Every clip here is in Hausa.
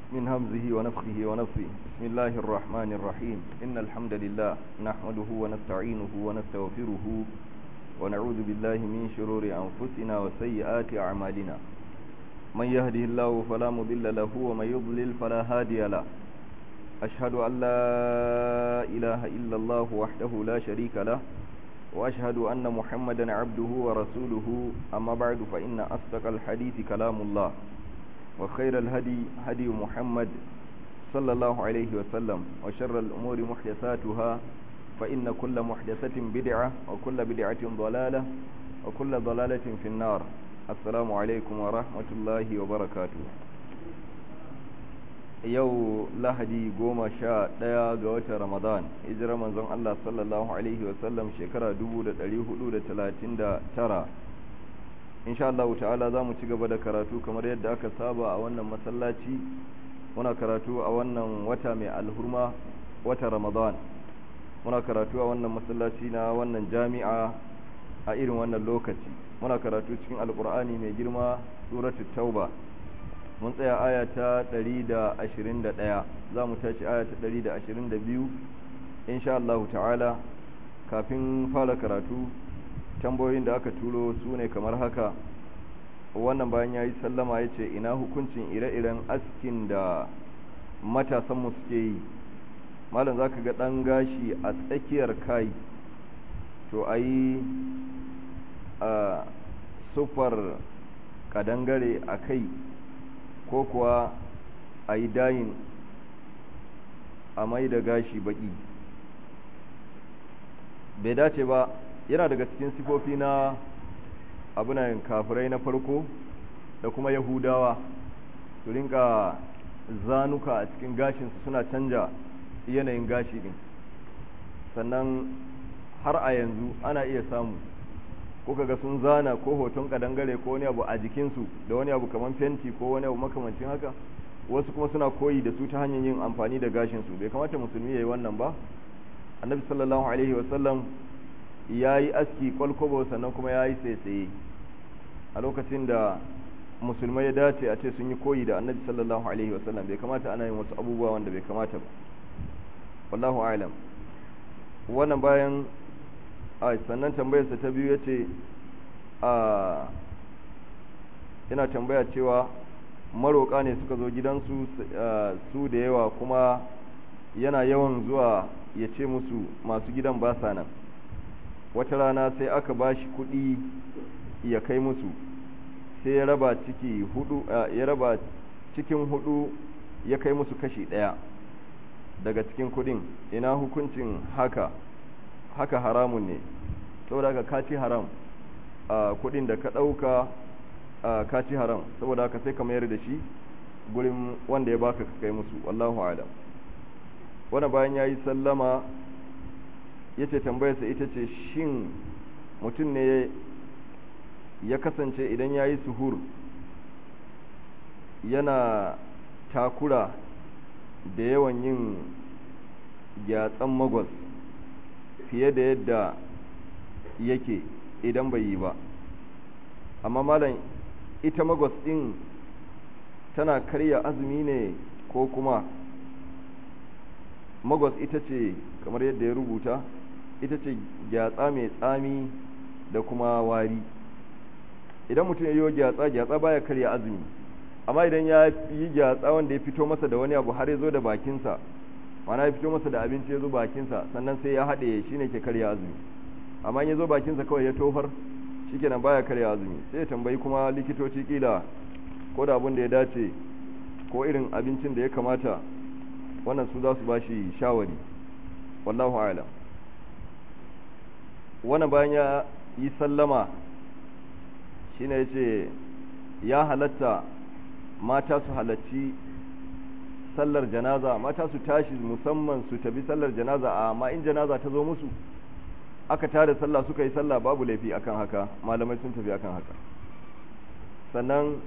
من همزه ونفخه ونفخه بسم الله الرحمن الرحيم إن الحمد لله نحمده ونستعينه ونستغفره ونعوذ بالله من شرور أنفسنا وسيئات أعمالنا من يهده الله فلا مضل له ومن يضلل فلا هادي له أشهد أن لا إله إلا الله وحده لا شريك له وأشهد أن محمدا عبده ورسوله أما بعد فإن أصدق الحديث كلام الله وخير الهدي هدي محمد صلى الله عليه وسلم وشر الأمور محدثاتها فإن كل محدثة بدعة وكل بدعة ضلالة وكل ضلالة في النار السلام عليكم ورحمة الله وبركاته yau lahadi goma sha ɗaya ga watan ramadan hijirar manzon Allah sallallahu alaihi wasallam shekara 1439 insha Allah ta'ala za mu ci gaba da karatu kamar yadda aka saba a wannan masallaci muna karatu a wannan wata mai alhurma wata ramadan muna karatu a wannan masallaci na wannan jami'a a irin wannan lokaci muna karatu cikin alkur'ani mai girma suratul tauba mun tsaya aya ta 121 za mu tashi aya ta 122 insha Allah ta'ala kafin fara karatu tambayoyin da aka turo su ne kamar haka wannan bayan ya yi sallama ya ce ina hukuncin ire-iren askin da matasanmu suke yi malam za ka ga ɗan gashi a tsakiyar kai to a yi a sufar kadangare a kai ko kuwa a yi dayin a mai da gashi baki bai dace ba yana daga cikin sifofi na abunan kafirai na farko da kuma yahudawa su rinka zanuka a cikin gashinsu suna canja yanayin gashi din sannan har a yanzu ana iya samu ko kaga sun zana ko hoton kadangare ko wani abu a jikinsu da wani abu kamar fenti ko wani abu makamancin haka wasu kuma suna koyi da su ta hanyar yin amfani da gashinsu bai kamata musulmi ya yi wannan ba annabi sallallahu alaihi wasallam ya yi aski kwalkwabo sannan kuma ya yi tsaye a lokacin da musulmai ya dace a ce sun yi koyi da annabi sallallahu alaihi wasallam bai kamata ana yin wasu abubuwa wanda bai kamata ba wallahu alam wannan bayan a sannan tambayarsa ta biyu ya ce a yana tambaya cewa maroƙa ne suka zo gidansu su da yawa kuma yana yawan zuwa ya ce musu masu gidan ba sa nan wata rana sai aka ba shi kuɗi ya kai musu sai ya raba ciki hudu ya raba cikin hudu ya kai musu kashi ɗaya daga cikin kuɗin ina hukuncin haka haka haramun ne saboda haka ka ci haram a kuɗin da ka ɗauka ka ci haram saboda haka sai ka mayar da shi gurin wanda ya baka ka kai musu wallahu alam wani bayan ya yi sallama ya ce tambayarsa ita ce shin mutum ne ya kasance idan ya yi suhur yana takura da yawan yin gyatsan magwas fiye da yadda yake idan bai yi ba amma malam ita magwas ɗin tana karya azumi ne ko kuma magwas ita ce kamar yadda ya rubuta ita ce gyatsa mai tsami da kuma wari idan mutum ya yi gyatsa gyatsa baya karya azumi amma idan ya yi gyatsa wanda ya fito masa da wani abu har ya zo da bakinsa mana ya fito masa da abinci ya zo bakinsa sannan sai ya haɗe shi ne ke karya azumi amma in ya zo bakinsa kawai ya tofar shi kenan baya karya azumi sai ya tambayi kuma likitoci kila ko da abin da ya dace ko irin abincin da ya kamata wannan su za su ba shi shawari wallahu alam wannan bayan ya yi sallama shine ya ce ya halatta mata su halarci sallar janaza mata su tashi musamman su tafi sallar janaza amma in janaza ta zo musu aka tada sallah suka yi sallah babu laifi akan haka malamai sun tafi akan haka sannan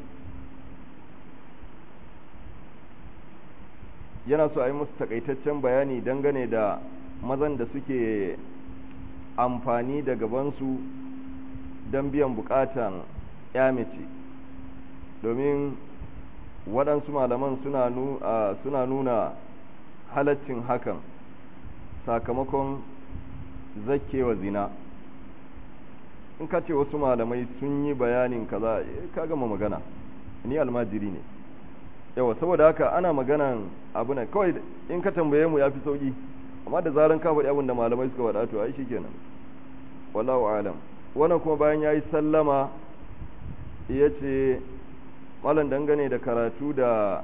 yana so a yi musu takaitaccen bayani dangane da mazan da suke amfani da gabansu don biyan bukatan ya mace domin waɗansu malaman suna suna nuna halaccin hakan sakamakon zakewa zina in ka ce wasu malamai sun yi bayanin kaza ka gama magana ni almajiri ne yawa saboda haka ana maganan abu ne kawai in ka tambaye mu ya fi sauki amma da zaran ka faɗi abin da malamai suka faɗa to ai shikenan wallahu alam wannan kuma bayan yayi sallama ya ce malam dangane da karatu da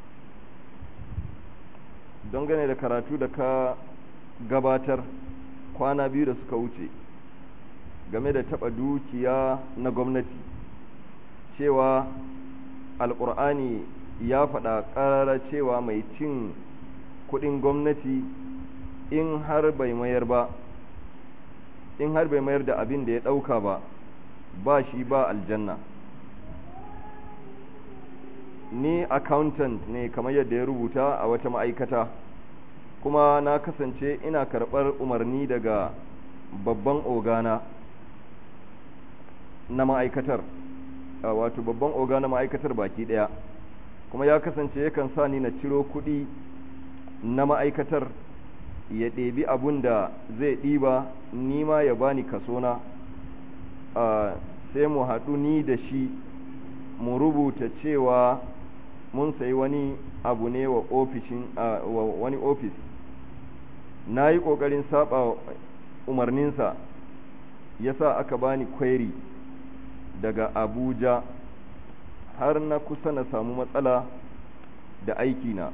dangane da karatu da ka gabatar kwana biyu da suka wuce game da taɓa dukiya na gwamnati cewa alƙur'ani ya faɗa ƙarara cewa mai cin kuɗin gwamnati in har bai mayar ba in har bai mayar da abin da ya ɗauka ba ba shi ba aljanna ni accountant ne kamar yadda ya rubuta a wata ma'aikata kuma na kasance ina karɓar umarni daga babban ogana na ma'aikatar wato babban oga na ma'aikatar baki ɗaya kuma ya kasance yakan sa ni na ciro kuɗi na ma'aikatar ya ɗebi abun da zai ɗiba nima ya bani kasona sai mu haɗu ni da shi mu rubuta cewa mun sayi wani abu ne wa ofishin wa wani ofis na yi ƙoƙarin saba umarninsa ya sa aka bani kwairi daga abuja har na kusa na samu matsala da aikina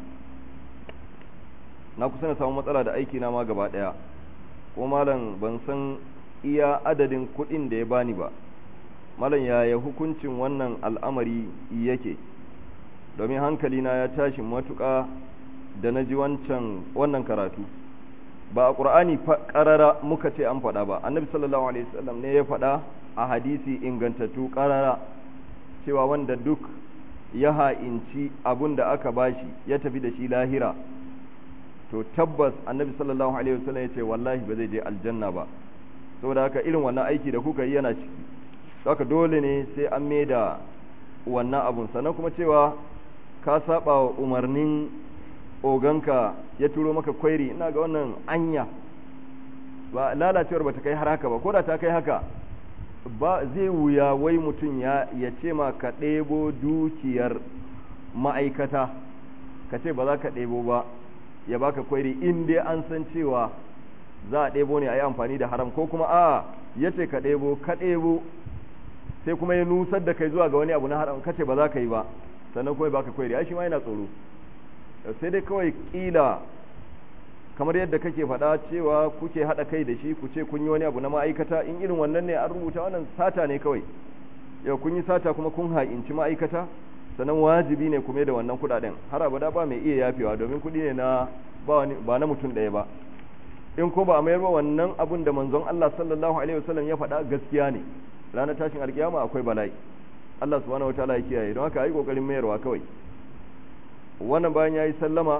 na kusa na samu matsala da aikina ma gaba ɗaya ko malam ban san iya adadin kuɗin da ya bani ba malam yaya hukuncin wannan al'amari yake domin hankalina ya tashi matuƙa da na ji wancan wannan karatu ba a ƙur'ani ƙarara muka ce an faɗa ba annabi sallallahu alaihi wasallam ne ya faɗa a hadisi ingantattu ƙarara cewa wanda duk ya ha'inci abun da aka bashi ya tafi da shi lahira to tabbas annabi sallallahu alaihi wasallam ya ce wallahi ba zai je aljanna ba saboda haka irin wannan aiki da kuka yi yana ciki haka dole ne sai an da wannan abun sannan kuma cewa ka saba wa umarnin oganka ya turo maka kwairi ina ga wannan anya ba lalacewar ba ta kai har haka ba ko da ta kai haka ba zai wuya wai mutum ya ya ce ma ka ɗebo dukiyar ma'aikata ka ce ba za ka ɗebo ba ya baka kwairi in dai an san cewa za a ɗebo ne a yi amfani da haram ko kuma a ya ce ka ɗebo ka ɗebo sai kuma ya nusar da kai zuwa ga wani abu na haram ka ce ba za ka yi ba sannan kuma baka kwairi ai shi ma yana tsoro sai dai kawai kila kamar yadda kake faɗa cewa kuke haɗa kai da shi ku ce kun yi wani abu na ma'aikata in irin wannan ne an rubuta wannan sata ne kawai yau kun yi sata kuma kun ha'inci ma'aikata sannan wajibi ne kuma da wannan kuɗaɗen har abada ba mai iya yafewa domin kuɗi ne na ba na mutum ɗaya ba in ko ba a mayar ba wannan abun da manzon Allah sallallahu alaihi wasallam ya faɗa gaskiya ne ranar tashin alkiyama akwai bala'i Allah subhanahu wataala ya kiyaye don haka yi kokarin mayarwa kawai wannan bayan yayi sallama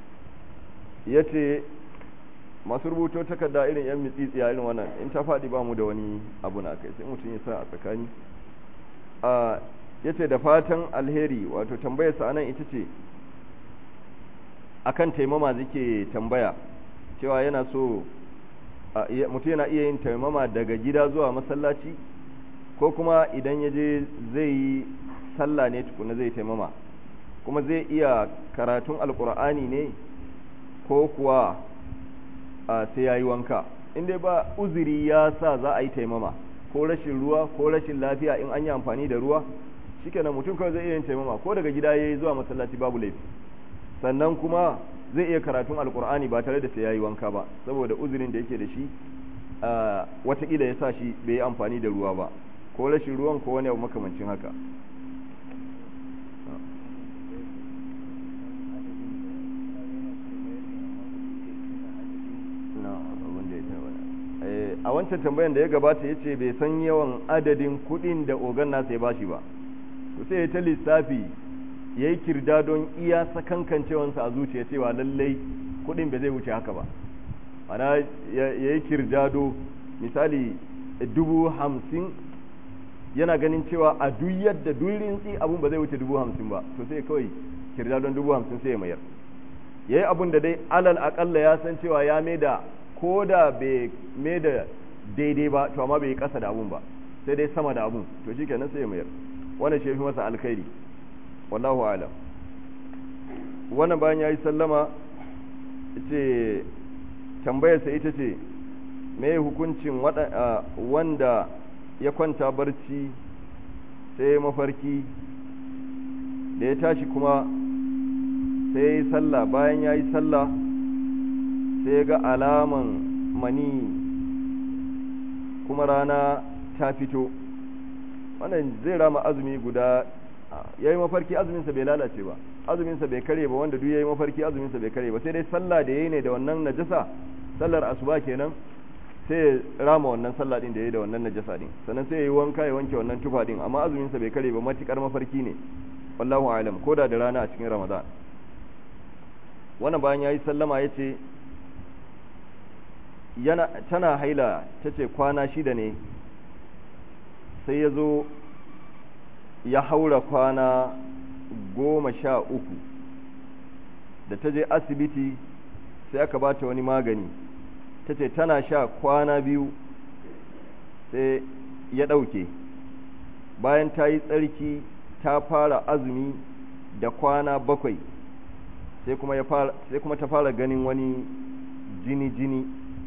yace masu rubuto takarda irin yan mitsitsiya irin wannan in ta faɗi ba mu da wani abu na kai sai mutum ya sa a tsakani a yace da fatan alheri wato tambayar sa anan ita ce akan taimama zake tambaya cewa yana so mutum yana iya yin taimama daga gida zuwa masallaci ko kuma idan ya je zai yi sallah ne tukuna zai taimama kuma zai iya karatun alkur'ani ne ko kuwa sai ya yi wanka inda ba uzuri ya sa za a yi taimama ko rashin ruwa ko rashin lafiya in an yi amfani da ruwa shikenan mutum kawai zai iya yin taimama ko daga gida ya yi zuwa masallaci babu laifi sannan kuma zai iya karatun alkur'ani ba tare da sai ya yi wanka ba saboda uzurin da yake da shi watakila ya sa shi bai yi amfani da ruwa ba ko rashin ruwan ko wani abu makamancin haka a wancan tambayan da ya gabata ya ce bai san yawan adadin kudin da ogan nasa ya bashi ba to sai ya ta lissafi ya yi kirda don iya sakankancewansa a zuciya cewa lallai kudin bai zai wuce haka ba ana ya yi kirdado misali dubu hamsin yana ganin cewa a duk yadda duk rintsi abun ba zai wuce dubu hamsin ba to sai kawai kirda don dubu hamsin sai ya mayar ya yi abun da dai alal akalla ya san cewa ya mai da ko da bai mai da daidai ba to amma bai yi kasa da abun ba sai dai sama da abun to shi kenan sai ya mayar wannan shi fi masa alkhairi wallahu alam wannan bayan ya yi sallama ce tambayarsa ita ce me hukuncin wanda ya kwanta barci sai mafarki da ya tashi kuma sai ya yi sallah bayan ya yi sallah sai ya ga alaman mani kuma rana ta fito wannan zai rama azumi guda ya yi mafarki azuminsa bai lalace ba azuminsa bai kare ba wanda duk ya yi mafarki azuminsa bai kare ba sai dai sallah da ya yi ne da wannan najasa sallar asuba kenan sai ya rama wannan sallah din da ya yi da wannan najasa din sannan sai ya yi wanka ya wanke wannan tufa din amma azuminsa bai kare ba matukar mafarki ne wallahu alam ko da da rana a cikin ramadan wannan bayan ya yi sallama ya ce yana tana haila ta ce kwana shida ne sai ya zo ya haura kwana goma sha uku da ta je asibiti sai aka ba ta wani magani ta ce tana sha kwana biyu sai ya ɗauke bayan ta yi tsarki ta fara azumi da kwana bakwai sai kuma, ya fara, sai kuma ta fara ganin wani jini-jini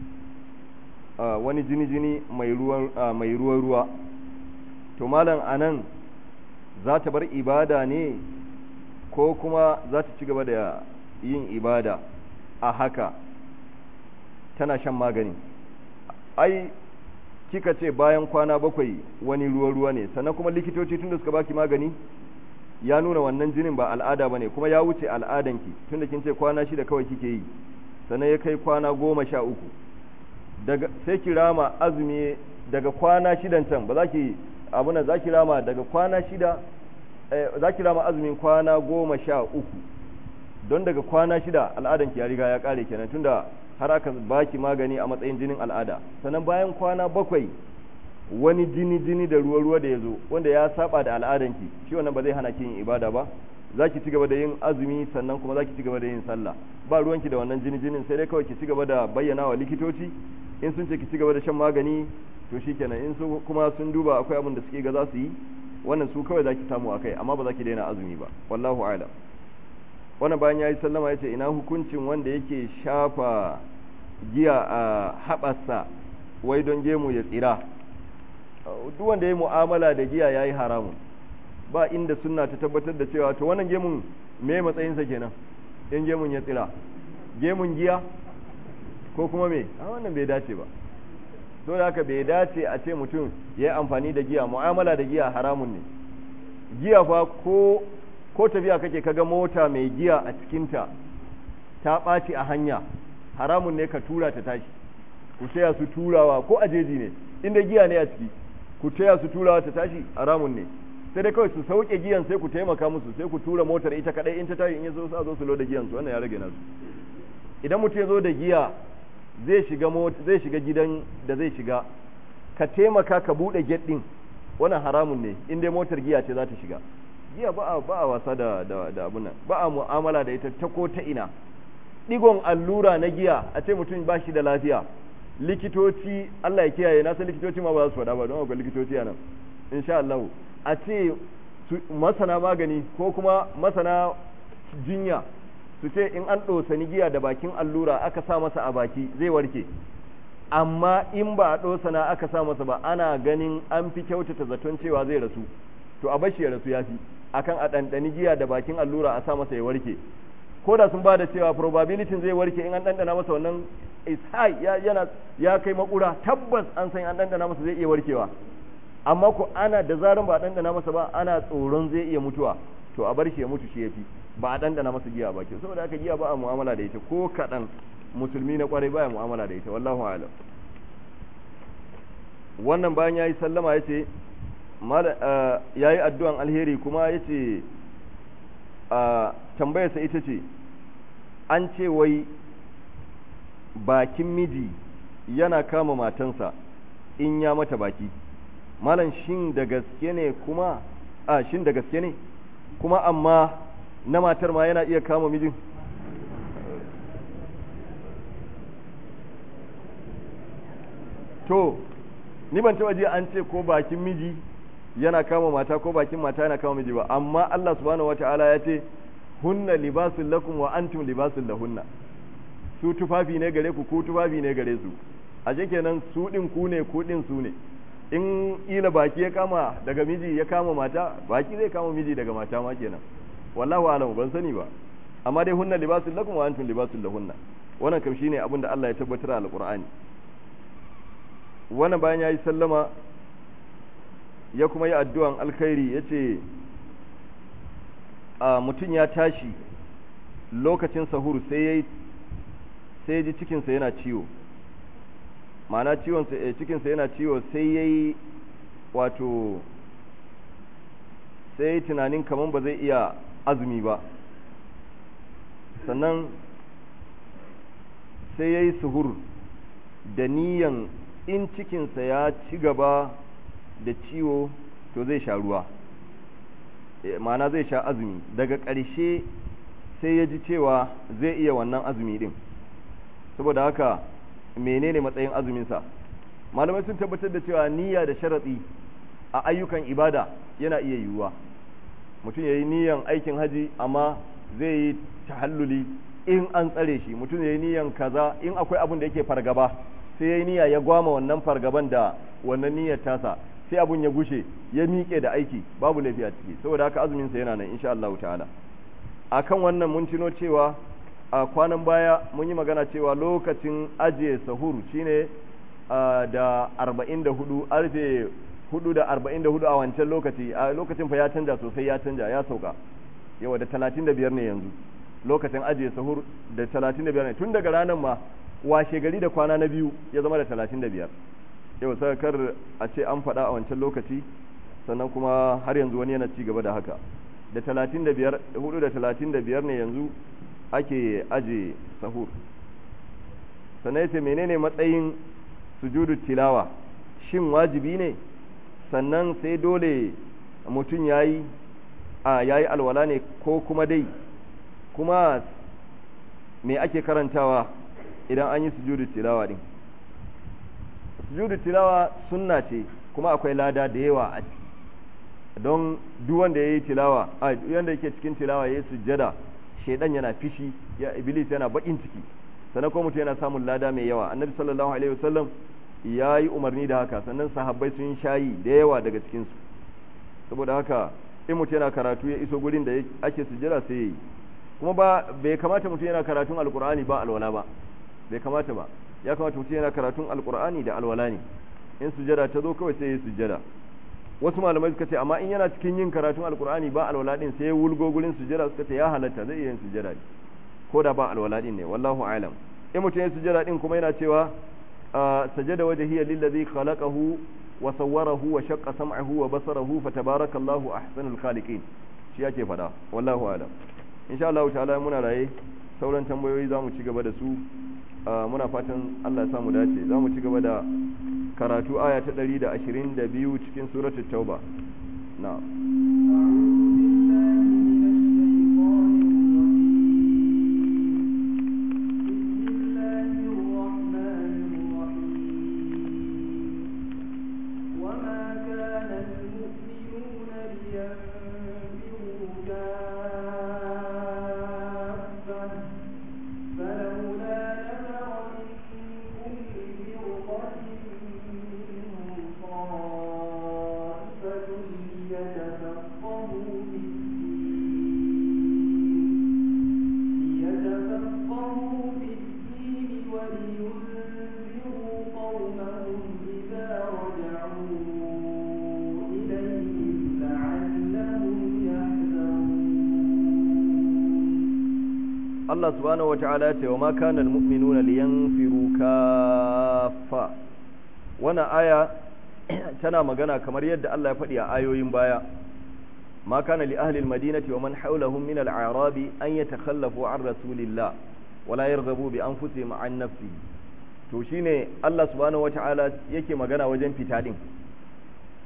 uh, wani jini-jini mai ruwa-ruwa uh, to malam anan za ta bar ibada ne ko kuma za ta ci gaba da yin ibada a haka tana shan magani ai kika ce bayan kwana bakwai wani ruwa-ruwa ne sannan kuma likitoci tunda suka baki magani ya nuna wannan jinin ba al'ada ba ne kuma ya wuce al'adanki tunda kin ce kwana shida kawai kike yi sannan ya kai kwana goma sha uku daga sai ki rama azumi daga kwana shidan can ba za ki abuna za ki rama daga kwana shida za ki rama azumin kwana goma sha uku don daga kwana shida al'adanki ya riga ya kare kenan tunda har aka baki magani a matsayin jinin al'ada sannan bayan kwana bakwai wani jini jini da ruwa ruwa da ya zo wanda ya saba da al'adanki shi wannan ba zai hana ki yin ibada ba za ki ci gaba da yin azumi sannan kuma za ki ci gaba da yin sallah ba ruwanki da wannan jini jinin sai dai kawai ki ci gaba da bayyana wa likitoci in sun ce ki ci gaba da shan magani to shikenan in su kuma sun duba akwai abin da suke ga za su yi wannan su kawai za ki samu akai amma ba za ki daina azumi ba wallahu a'lam wannan bayan ya yi sallama ya ce ina hukuncin wanda yake shafa giya a haɓarsa wai don gemu ya tsira duk wanda ya yi mu'amala da giya ya yi haramun ba inda sunna ta tabbatar da cewa to wannan gemun me matsayinsa kenan in gemun ya tsira gemun giya ko kuma me a wannan bai dace ba dole haka bai dace a ce mutum ya yi amfani da giya mu'amala da giya haramun ne giya fa ko ko tafiya kake kaga mota mai giya a cikinta ta ɓaci a hanya haramun ne ka tura ta tashi ku taya su turawa ko a jeji ne inda giya ne a ciki ku taya su turawa ta tashi haramun ne sai dai kawai su sauke giyan sai ku taimaka musu sai ku tura motar ita kadai in ta tashi in ya zo sa zo su loda giyan su wannan ya rage nasu idan mutum ya zo da giya zai shiga zai shiga gidan da zai shiga ka taimaka ka bude gate din wannan haramun ne in dai motar giya ce za ta shiga giya ba a ba a wasa da da da abun ba a mu'amala da ita ta ko ta ina digon allura na giya a ce mutum ba shi da lafiya likitoci Allah ya kiyaye na san likitoci ma ba za su faɗa ba don akwai likitoci a nan insha Allah a ce masana magani ko kuma masana jinya su ce in an ɗosani giya da bakin allura aka sa masa a baki zai warke amma in ba a ɗosana aka sa masa ba ana ganin an fi kyautata zaton cewa zai rasu to a bashi ya rasu ya fi akan a ɗanɗani giya da bakin allura a sa masa ya warke ko da sun ba da cewa probability zai warke in an ɗanɗana masa wannan is high ya yana ya kai makura tabbas an san an ɗanɗana masa zai iya warkewa amma ko ana da zaran ba a ɗanɗana masa ba ana tsoron zai iya mutuwa to a bar shi ya mutu shi ya fi ba a ɗanɗana masa giya ba ke saboda haka giya ba a mu'amala da ita ko kaɗan musulmi na kwarai ba ya mu'amala da ita wallahu alam wannan bayan ya yi sallama ya ce ya yi addu'an alheri kuma ya ce tambayarsa ita ce an ce wai bakin miji yana kama matansa in ya mata baki malam shin da gaske ne kuma a shin da gaske ne kuma amma na matar ma yana iya kama mijin to ni ban taba ji an ce ko bakin miji yana kama mata ko bakin mata yana kama miji ba amma Allah subhanahu wataala ya ce hunna libasul lakum wa antum libasul lahunna su tufafi ne gare ku ku tufafi ne gare su a kenan su din ku ne ku din su ne in ila baki ya kama daga miji ya kama mata baki zai kama miji daga mata ma kenan wallahu alamu ban sani ba amma dai hunna libasul lakum wa antum libasul lahunna wannan kam shine abin da Allah ya tabbatar a alqur'ani wannan bayan yayi sallama ya kuma yi addu'an alkhairi yace a mutum ya tashi lokacin sahur sai yayi sai ji cikinsa yana ciwo ma'ana ciwon cikinsa yana ciwo sai yayi wato sai tunanin kaman ba zai iya azumi ba sannan sai ya yi suhur da niyan in cikinsa ya ci gaba da ciwo to zai sha ruwa ma'ana zai sha azumi daga ƙarshe sai ya ji cewa zai iya wannan azumi din saboda haka menene matsayin azuminsa malamai sun tabbatar da cewa niyya da sharaɗi a ayyukan ibada yana iya yiwuwa mutum ya yi niyan aikin haji amma zai yi tahalluli in an tsare shi mutum ya yi niyan kaza in akwai abin da yake fargaba sai ya yi niyya ya gwama wannan fargaban da wannan niyyar tasa sai abun ya gushe ya miƙe da aiki babu laifi a ciki saboda haka azumin sa yana nan insha Allah ta'ala akan wannan mun tuno cewa a kwanan baya mun yi magana cewa lokacin ajiye sahur shine da 44 arfe hudu da arba'in da hudu a wancan lokaci a lokacin fa ya canja sosai ya canja ya sauka yawa da talatin da biyar ne yanzu lokacin ajiye sahur da talatin da biyar ne tun daga ranar ma washe gari da kwana na biyu ya zama da talatin da biyar yau kar a ce an faɗa a wancan lokaci sannan kuma har yanzu wani yana ci gaba da haka da talatin da biyar hudu da talatin da biyar ne yanzu ake ajiye sahur sannan ya ce menene matsayin sujudu tilawa shin wajibi ne sannan sai dole mutum ya yi a ya yi alwala ne ko kuma dai kuma me ake karantawa idan an yi sujudu tilawa din sujudu tilawa sunna ce kuma akwai lada da yawa a ciki don duk wanda ya yi tilawa a wanda yake cikin tilawa ya yi sujjada shaidan yana fishi ya iblis yana bakin ciki sannan kuma mutum yana samun lada mai yawa annabi sallallahu alaihi wasallam ya yi umarni da haka sannan sahabbai sun shayi da yawa daga cikinsu saboda haka in mutum yana karatu ya iso gurin da ake sujjada sai ya yi kuma ba bai kamata mutum yana karatun alkur'ani ba alwala ba bai kamata ba ya kamata mutum yana karatun alkur'ani da alwala ne in sujjada ta zo kawai sai ya sujjada wasu malamai suka ce amma in yana cikin yin karatun alkur'ani ba alwala din sai ya wulgo gurin sujjada suka ce ya halatta zai iya yin sujjada ko da ba alwala din ne wallahu alam in mutum ya sujjada din kuma yana cewa سجد وجهي للذي خلقه وصوره وشق سمعه وبصره فتبارك الله أحسن الخالقين shi ake fada wallahu alam insha Allah ta'ala muna raye sauran tambayoyi zamu ci gaba da su muna fatan Allah ya samu dace zamu ci gaba da karatu aya ta 122 cikin suratul tauba na'am Allah subhanahu wata'ala ce wa ma kana almu'minuna liyanfiru kaffa wannan aya tana magana kamar yadda Allah ya faɗi a ayoyin baya ma kana li ahli almadinati wa man hawlahum min al'arabi an yatakhallafu an rasulillah wa la yarghabu bi anfusihim an nafsihi to shine Allah subhanahu wata'ala yake magana wajen fita din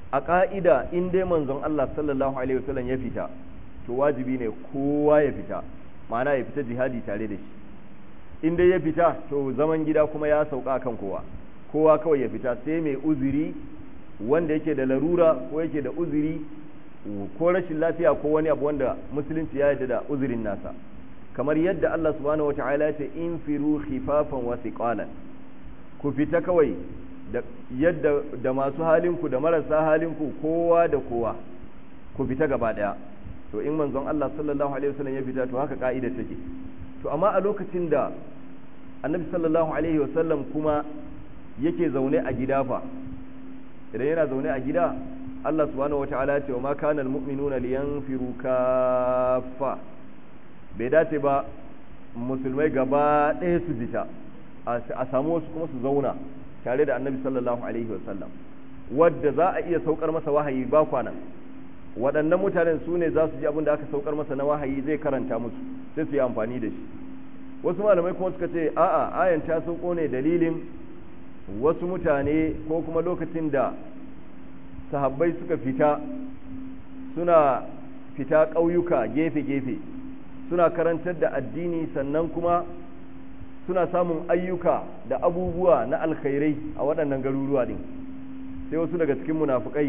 a ƙa'ida in dai manzon Allah sallallahu alaihi wasallam ya fita to wajibi ne kowa ya fita ma'ana ya fita jihadi tare da shi in dai ya fita to zaman gida kuma ya sauka kan kowa kowa kawai ya fita sai mai uzuri wanda yake da larura ko yake da uzuri ko rashin lafiya ko wani abu wanda musulunci ya yarda da uzurin nasa kamar yadda Allah subhanahu wataala ya ce in firu khifafan wa thiqalan ku fita kawai da yadda da masu halinku da marasa halinku kowa da kowa ku fita gaba daya to in manzon Allah sallallahu alaihi wasallam ya fita to haka ka'ida take to amma a lokacin da annabi sallallahu alaihi wasallam kuma yake zaune a gida fa idan yana zaune a gida Allah subhanahu wataala ya ce wa ma kana almu'minuna liyanfiru kaffa bai dace ba musulmai gaba ɗaya su fita a samu wasu kuma su zauna tare da annabi sallallahu alaihi wasallam wadda za a iya saukar masa wahayi ba kwana waɗannan mutanen su ne za su ji abin da aka saukar masa na wahayi zai karanta musu sai su yi amfani da shi wasu malamai kuma suka ce a'a ayan ta sauko ne dalilin wasu mutane ko kuma lokacin da sahabbai suka fita suna fita ƙauyuka gefe-gefe suna karantar da addini sannan kuma suna samun ayyuka da abubuwa na alkhairai a waɗannan garuruwa ɗin sai wasu daga cikin munafukai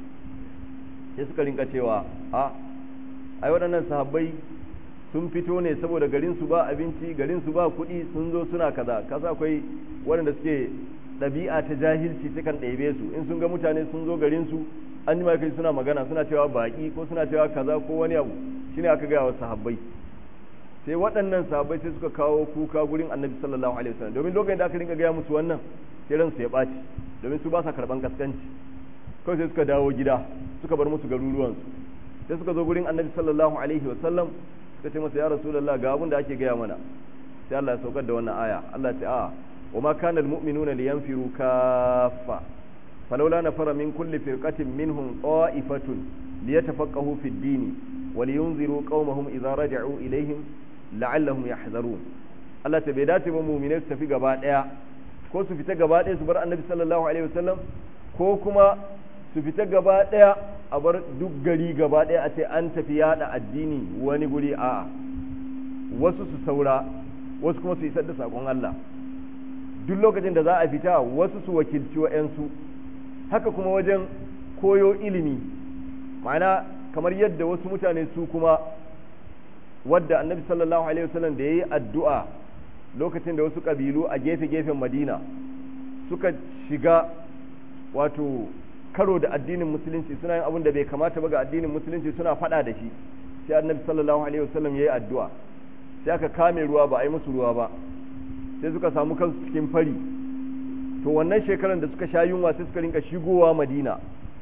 sai suka rinka cewa a ai waɗannan sahabbai sun fito ne saboda garinsu ba abinci garinsu ba kuɗi sun zo suna kaza kasa akwai waɗanda suke ɗabi'a ta jahilci takan ɗebe su in sun ga mutane sun zo garinsu an ji kai suna magana suna cewa baƙi ko suna cewa kaza ko wani abu shine aka gaya wa sahabbai sai waɗannan sahabbai sai suka kawo kuka gurin annabi sallallahu alaihi wasallam domin lokacin da aka rinka gaya musu wannan sai ransu ya ɓaci domin su ba sa karɓan kaskanci kawai sai suka dawo gida suka bar musu garuruwansu sai suka zo gurin annabi sallallahu alaihi wasallam suka ce masa ya rasulullah ga abin da ake gaya mana sai Allah ya saukar da wannan aya Allah ya ce a wa ma kana almu'minuna liyanfiru kaffa falawla nafara min kulli firqatin minhum qa'ifatun liyatafaqahu fid dini wa liyunziru qaumahum idza raja'u ilaihim la'allahum yahzarun Allah ta bai dace ba mu'minai su tafi gaba daya ko su fita gaba daya su bar annabi sallallahu alaihi wasallam ko kuma su fita gaba daya a bar duk gari gaba daya a ce an tafi yada addini wani guri a wasu su saura wasu kuma su isar da sakon Allah duk lokacin da za a fita wasu su wakilci wa'yansu haka kuma wajen koyo ilimi ma'ana kamar yadda wasu mutane su kuma wadda annabi sallallahu alaihi wasallam da ya yi addu'a lokacin da wasu ƙabilu a gefe-gefen madina suka shiga wato karo da addinin musulunci suna yin abin da bai kamata ba ga addinin musulunci suna faɗa da shi sai annabi sallallahu alaihi wasallam ya yi addu'a sai aka kame ruwa ba a yi musu ruwa ba sai suka samu kansu cikin fari to wannan shekaran da suka sha yunwa sai suka rinka shigowa madina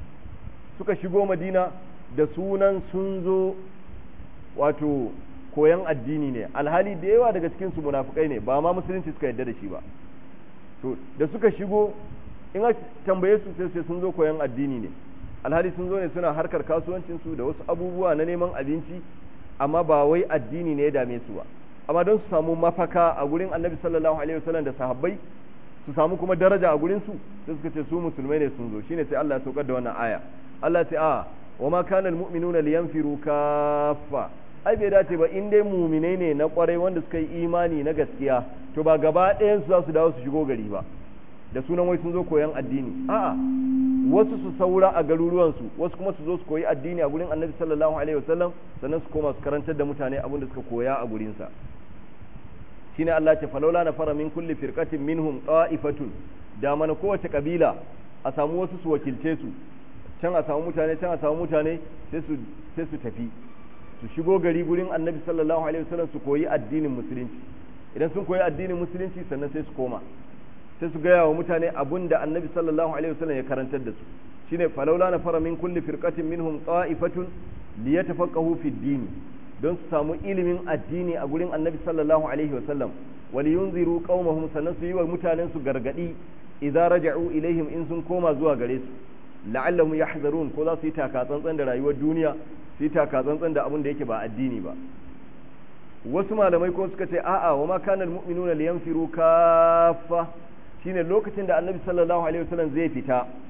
suka shigo madina da sunan sun zo wato koyan addini ne alhali da yawa daga cikin su munafukai ne ba ma musulunci suka yarda da shi ba to da suka shigo in aka tambaye su sai sai sun zo koyan addini ne alhali sun zo ne suna harkar kasuwancin su da wasu abubuwa na neman abinci amma ba wai addini ne ya dame su ba amma don su samu mafaka a gurin annabi sallallahu alaihi wasallam da sahabbai su samu kuma daraja a gurin su sai suka ce su musulmai ne sun zo shine sai Allah ya saukar da wannan aya Allah ce a wa ma kana almu'minuna liyanfiru kaffa ai bai dace ba in dai muminai ne na kwarai wanda suka yi imani na gaskiya to ba gaba ɗayan su za su dawo su shigo gari ba da sunan wai sun zo koyan addini a'a wasu su saura a garuruwansu wasu kuma su zo su koyi addini a gurin annabi sallallahu alaihi wasallam sannan su koma su karantar da mutane abin da suka koya a gurinsa shine Allah ce falaula na fara min kulli firqatin minhum qa'ifatun da mana kowace kabila a samu wasu su wakilce su can a samu mutane can a samu mutane sai su sai su tafi su shigo gari gurin annabi sallallahu alaihi wasallam su koyi addinin musulunci idan sun koyi addinin musulunci sannan sai su koma sai su gaya wa mutane abun da annabi sallallahu alaihi wasallam ya karantar da su shine falaula na fara min kulli firqatin minhum qa'ifatun liyatafaqahu fi din don su samu ilimin addini a gurin annabi sallallahu alaihi wasallam wal yunziru qaumahum sannan su yi wa mutanen su gargadi idza raja'u ilaihim in sun koma zuwa gare su la'allahum yahzarun ko za su yi taka tsantsan da rayuwar duniya su yi taka tsantsan da abin da yake ba addini ba wasu malamai ko suka ce a'a wa ma kana almu'minuna liyanfiru kaffa shine lokacin da annabi sallallahu alaihi wasallam zai fita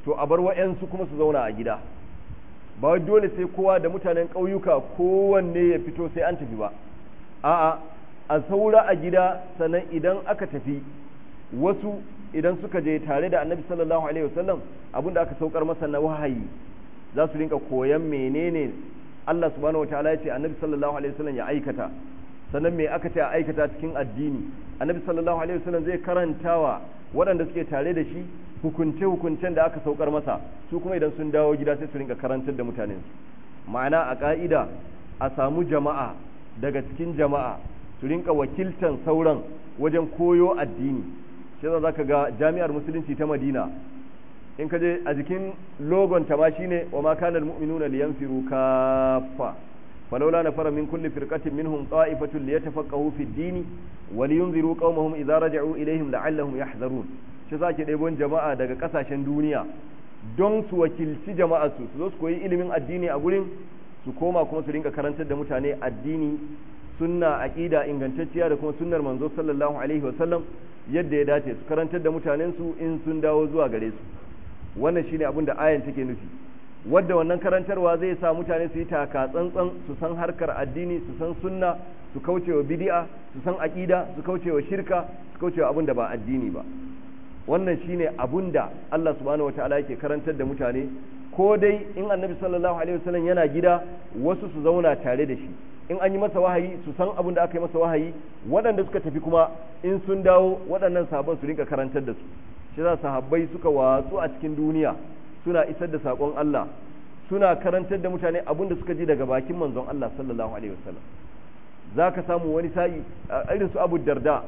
to a bar wa'yansu kuma su zauna a gida ba dole sai kowa da mutanen ƙauyuka kowanne ya fito sai an tafi ba a'a a saura a gida sannan idan aka tafi wasu idan suka je tare da annabi sallallahu alaihi wasallam abinda aka saukar masa na wahayi za su rinka koyan menene Allah subhanahu wataala ya ce annabi sallallahu alaihi wasallam ya aikata sannan me aka ce a aikata cikin addini annabi sallallahu alaihi wasallam zai karantawa waɗanda suke tare da shi hukunce hukuncen da aka saukar masa su kuma idan sun dawo gida sai su rinka karantar da mutanen su ma'ana a ka'ida a samu jama'a daga cikin jama'a su rinka wakiltan sauran wajen koyo addini shi za ka ga jami'ar musulunci ta madina in ka je a jikin logon ta ma shine wa ma kana almu'minuna liyanfiru kaffa falawla nafara min kulli firqatin minhum ta'ifatun liyatafaqahu fi ad-din wa liyunziru qaumahum idza raja'u ilayhim la'allahum yahzarun shi zake ɗebon jama'a daga kasashen duniya don su wakilci jama'a su su zo su koyi ilimin addini a gurin su koma kuma su rinka karantar da mutane addini sunna aqida ingantacciya da kuma sunnar manzo sallallahu alaihi wa sallam yadda ya dace su karantar da mutanen su in sun dawo zuwa gare su wannan shine abin da ayan take nufi wadda wannan karantarwa zai sa mutane su yi taka tsantsan su san harkar addini su san sunna su kaucewa bid'a su san aqida su kaucewa shirka su kaucewa abin da ba addini ba wannan shine abin da Allah subhanahu wataala yake karantar da mutane ko dai in annabi sallallahu alaihi wasallam yana gida wasu su zauna tare da shi in an yi masa wahayi su san abin da aka yi masa wahayi waɗanda suka tafi kuma in sun dawo waɗannan sabon su rinka karantar da su shi za sahabbai suka watsu a cikin duniya suna isar da saƙon Allah suna karantar da mutane abin da suka ji daga bakin manzon Allah sallallahu alaihi wasallam za ka samu wani sa'i irin su abu darda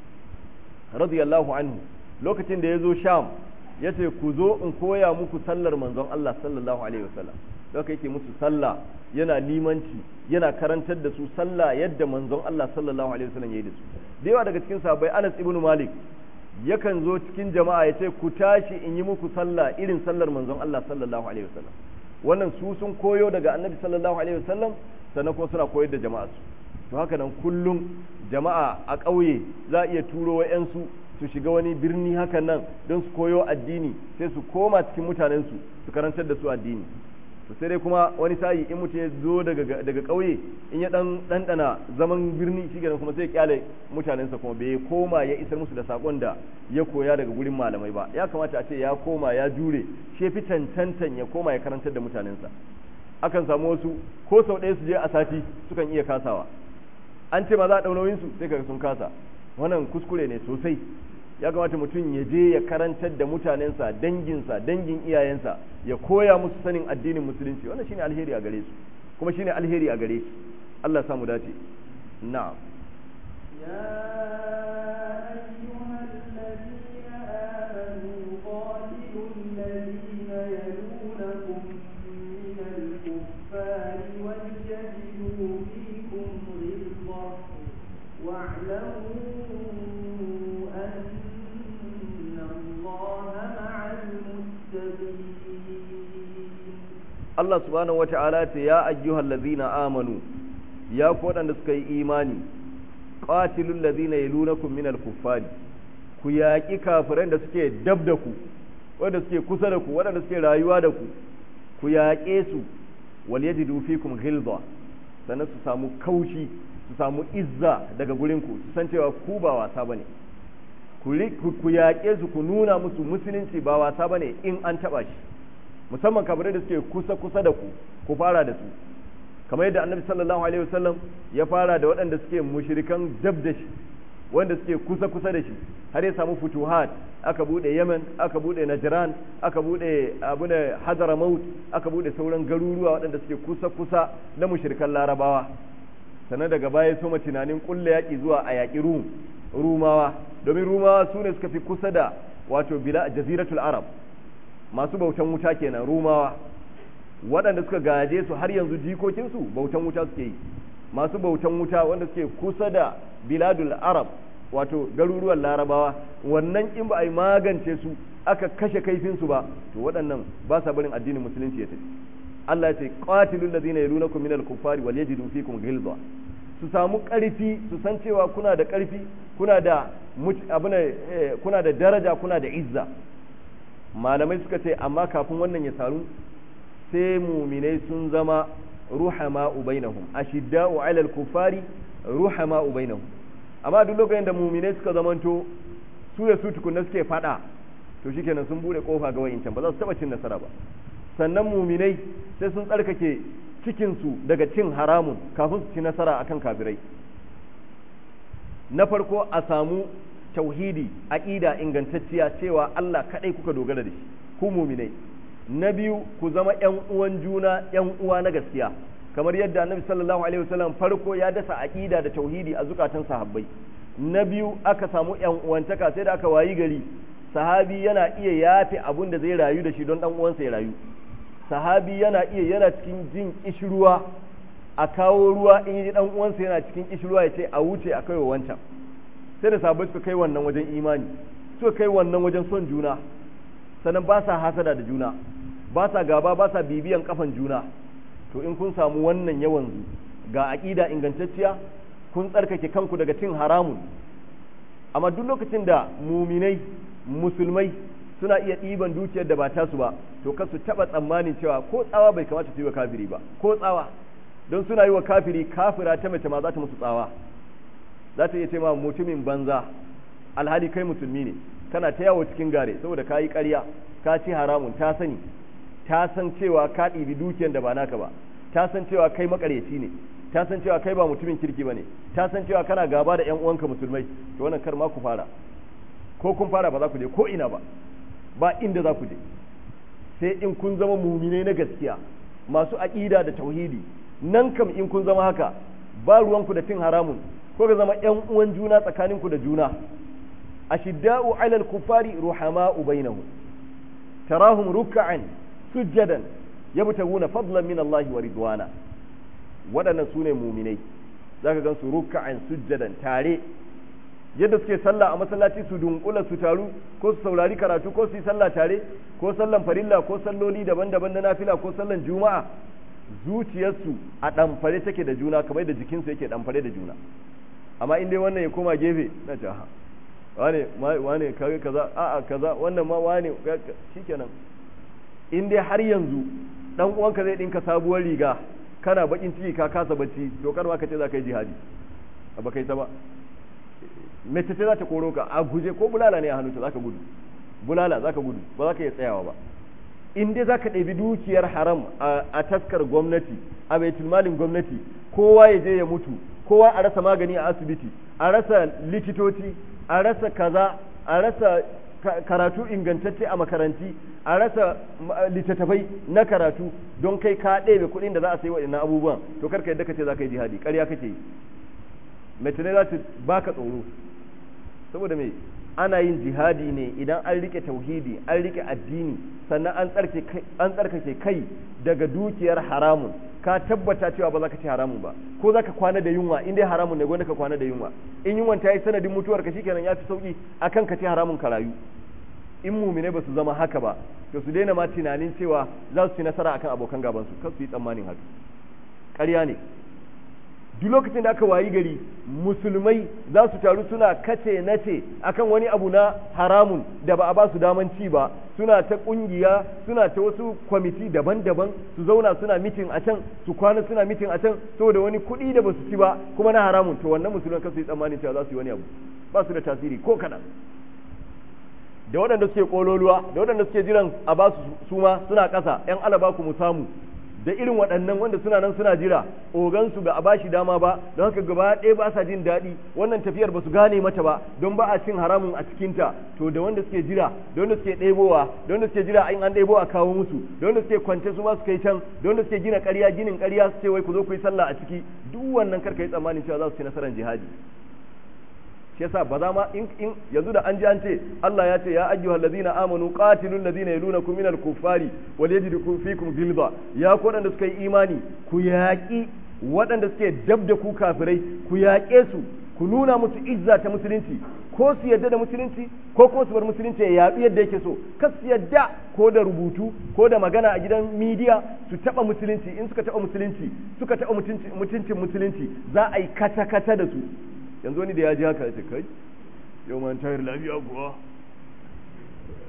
radiyallahu anhu lokacin da ya zo sham ya ce ku zo in koya muku sallar manzon Allah sallallahu alaihi wasallam haka yake musu sallah yana limanci yana karantar da su sallah yadda manzon Allah sallallahu alaihi wasallam ya yi da su da yawa daga cikin sahabbai Anas ibn Malik yakan zo cikin jama'a ya ce ku tashi in yi muku sallah irin sallar manzon Allah sallallahu alaihi wasallam wannan su sun koyo daga annabi sallallahu alaihi wasallam sannan kuma suna koyar da jama'a su to haka nan kullum jama'a a ƙauye za a iya turo wa'yansu su shiga wani birni hakan nan don su koyo addini sai su koma cikin mutanensu su karantar da su addini to sai dai kuma wani sa'i in mutum ya zo daga daga ƙauye in ya dan dandana zaman birni shi kuma sai kyale mutanensa kuma bai koma ya isar musu da sakon da ya koya daga gurin malamai ba ya kamata a ce ya koma ya jure shi fi cancantan ya koma ya karantar da mutanensa akan samu wasu ko sau ɗaya su je a sati sukan iya kasawa an ce ma za a ɗau su sai kaga sun kasa wannan kuskure ne sosai ya kamata mutum ya je ya karantar da mutanensa danginsa dangin iyayensa ya koya musu sanin addinin musulunci wannan shine alheri a gare su kuma shine alheri a gare shi Allah ya samu dace na'am Allah subhanahu wata'ala ce ya ayyuhal ladzina amanu ya ku waɗanda suka yi imani qatilul ladzina yalunakum minal kuffari ku yaƙi kafiran da suke dab da ku wanda suke kusa da ku waɗanda suke rayuwa da ku ku yaƙe su wal yajidu fikum ghilza sannan su samu kaushi su samu izza daga gurin ku su san cewa ku ba wasa bane ku yaƙe su ku nuna musu musulunci ba wasa bane in an taɓa shi musamman kafirai da suke kusa kusa da ku ku fara da su kamar yadda annabi sallallahu alaihi wasallam ya fara da waɗanda suke mushrikan dab da shi wanda suke kusa kusa da shi har ya samu futuhat aka bude Yemen aka bude Najran aka bude abu da Hadramaut aka bude sauran garuruwa waɗanda suke kusa kusa na mushrikan Larabawa sannan daga baya soma tunanin kulle yaƙi zuwa a yaƙi Rum Rumawa domin Rumawa su ne suka fi kusa da wato bila jaziratul Arab masu bautan wuta kenan rumawa waɗanda suka gaje su har yanzu jikokinsu bautan wuta suke yi masu bautan wuta wanda suke kusa da biladul arab wato garuruwan larabawa wannan in ba a yi magance su aka kashe kaifinsu ba to waɗannan ba sa barin addinin musulunci ya tafi Allah ya ce qatilul ladina yalunakum minal kuffari wal yajidu fikum ghilza su samu ƙarfi su san cewa kuna da ƙarfi kuna da abuna kuna da daraja kuna da izza malamai suka ce amma kafin wannan ya saru sai muminai sun zama ruhama ubainahum ashidda'u 'alal kufari ruhama ubainahum amma duk lokacin da muminai suka zamanto su da su tukunna suke fada to shikenan sun bude kofa ga wa'incan ba za su taba cin nasara ba sannan muminai sai sun tsarkake cikin su daga cin haramun kafin su ci nasara akan kafirai na farko a samu tauhidi aqida ingantacciya cewa Allah kadai kuka dogara da shi ku muminai na biyu ku zama ƴan uwan juna ƴan uwa na gaskiya kamar yadda annabi sallallahu alaihi wasallam farko ya dasa aqida da tauhidi a zukatan sahabbai na biyu aka samu ƴan uwantaka sai da aka wayi gari sahabi yana iya yafe abun da zai rayu da shi don dan uwansa ya rayu sahabi yana iya yana cikin jin kishruwa a kawo ruwa in yi dan uwansa yana cikin kishruwa ya ce a wuce a kai wa wancan sai da sahabbai suka kai wannan wajen imani suka kai wannan wajen son juna sannan ba sa hasada da juna ba sa gaba ba sa bibiyan kafan juna to in kun samu wannan yawan ga aqida ingantacciya kun tsarkake kanku daga cin haramun amma duk lokacin da muminai musulmai suna iya ɗiban dukiyar da ba tasu ba to kar su taɓa tsammanin cewa ko tsawa bai kamata su yi wa kafiri ba ko tsawa don suna yi wa kafiri kafira ta mace ma za ta musu tsawa za ta iya ce ma mutumin banza alhali kai musulmi ne kana ta yawo cikin gare saboda ka yi ƙarya ka ci haramun ta sani ta san cewa ka ɗibi dukiyar da ba naka ba ta san cewa kai makaryaci ne ta san cewa kai ba mutumin kirki ba ne ta san cewa kana gaba da ƴan uwanka musulmai to wannan kar ma ku fara ko kun fara ba za ku je ko ina ba ba inda za ku je sai in kun zama muminai na gaskiya masu aƙida da tauhidi nan kam in kun zama haka ba ruwanku da cin haramun ko ka zama ƴan uwan juna tsakaninku da juna ashidda'u 'alal kufari ruhama'u bainahum tarahum ruk'an sujjadan yabtaguna fadlan min Allah wa ridwana waɗannan sune muminai zaka gan su ruk'an sujjadan tare yadda suke sallah a masallaci su dunkula su taru ko su saurari karatu ko su yi sallah tare ko sallan farilla ko salloli daban-daban na nafila ko sallan juma'a zuciyarsu a ɗamfare take da juna kamar da jikinsu yake ɗamfare da juna amma in dai wannan ya koma gefe na ce ha wane wane kage kaza a'a kaza wannan ma wane shikenan in dai har yanzu dan uwanka zai dinka sabuwar riga kana bakin ciki ka kasa bacci to kar ma ka ce za ka yi jihadi ba kai ta ba mace ce za ta koro ka a guje ko bulala ne a hannunta za ka gudu bulala za ka gudu ba za ka iya tsayawa ba in dai za ka ɗabi dukiyar haram a taskar gwamnati a baitul malin gwamnati kowa ya je ya mutu kowa a rasa magani a asibiti a rasa likitoci a rasa kaza a rasa karatu ingantacce a makaranti a rasa littattafai na karatu don kai ka ɗebe kuɗin da za a sayi waɗannan abubuwan to karka yadda ka ce za ka yi jihadi ƙarya kake yi mace ne za ta baka tsoro saboda me ana yin jihadi ne idan an rike tauhidi an rike addini sannan an tsarkake kai daga dukiyar haramun ka tabbata cewa ba za ka ci haramun ba ko za ka kwana da yunwa in dai haramun ne gwanda ka kwana da yunwa in yunwan ta yi sanadin mutuwar ka shikenan ya fi sauki akan ka ci haramun ka rayu in mumine ba su zama haka ba to su daina ma tunanin cewa za su ci nasara akan abokan gabansu kar su yi tsammanin haka ƙarya ne duk lokacin da aka wayi gari musulmai za su taru suna kace nace akan wani abu na haramun da ba a ba su daman ci ba suna ta kungiya suna ta wasu kwamiti daban-daban su zauna suna mitin a can su kwana suna mitin a can saboda wani kuɗi da ba su ci ba kuma na haramun to wannan musulman kasu yi tsammanin cewa za su yi wani abu ba su da tasiri ko kaɗan da waɗanda suke ƙololuwa da waɗanda suke jiran a ba su suma suna ƙasa 'yan alaba ku mu samu da irin waɗannan wanda suna nan suna jira ogansu ba a ba shi dama ba don haka gaba ɗaya ba sa jin daɗi wannan tafiyar ba su gane mata ba don ba a cin haramun a cikinta to da wanda suke jira da wanda suke ɗebowa da wanda suke jira in an ɗebo a kawo musu da wanda suke kwance su ma su kai can da wanda suke gina ƙarya ginin ƙarya su ce wai ku zo ku yi sallah a ciki duk wannan karka yi tsammanin cewa za su ci nasarar jihadi shi yasa ba za ma in in yanzu da an ji an ce Allah ya ce ya ayyuhal ladina amanu qatilul ladina yalunakum minal kuffari wal yajidukum fikum ghilza ya ku wadanda suka yi imani ku yaƙi waɗanda suke dab da ku kafirai ku yaƙe su ku nuna musu izza ta musulunci ko su yadda da musulunci ko kuma su bar musulunci ya yaɗu yadda yake so kas su yadda ko da rubutu ko da magana a gidan midiya su taɓa musulunci in suka taɓa musulunci suka taɓa mutuncin musulunci za a yi kata-kata da su yanzu wani da ya ji haka ya ce kai yau man tayar lafiya kuwa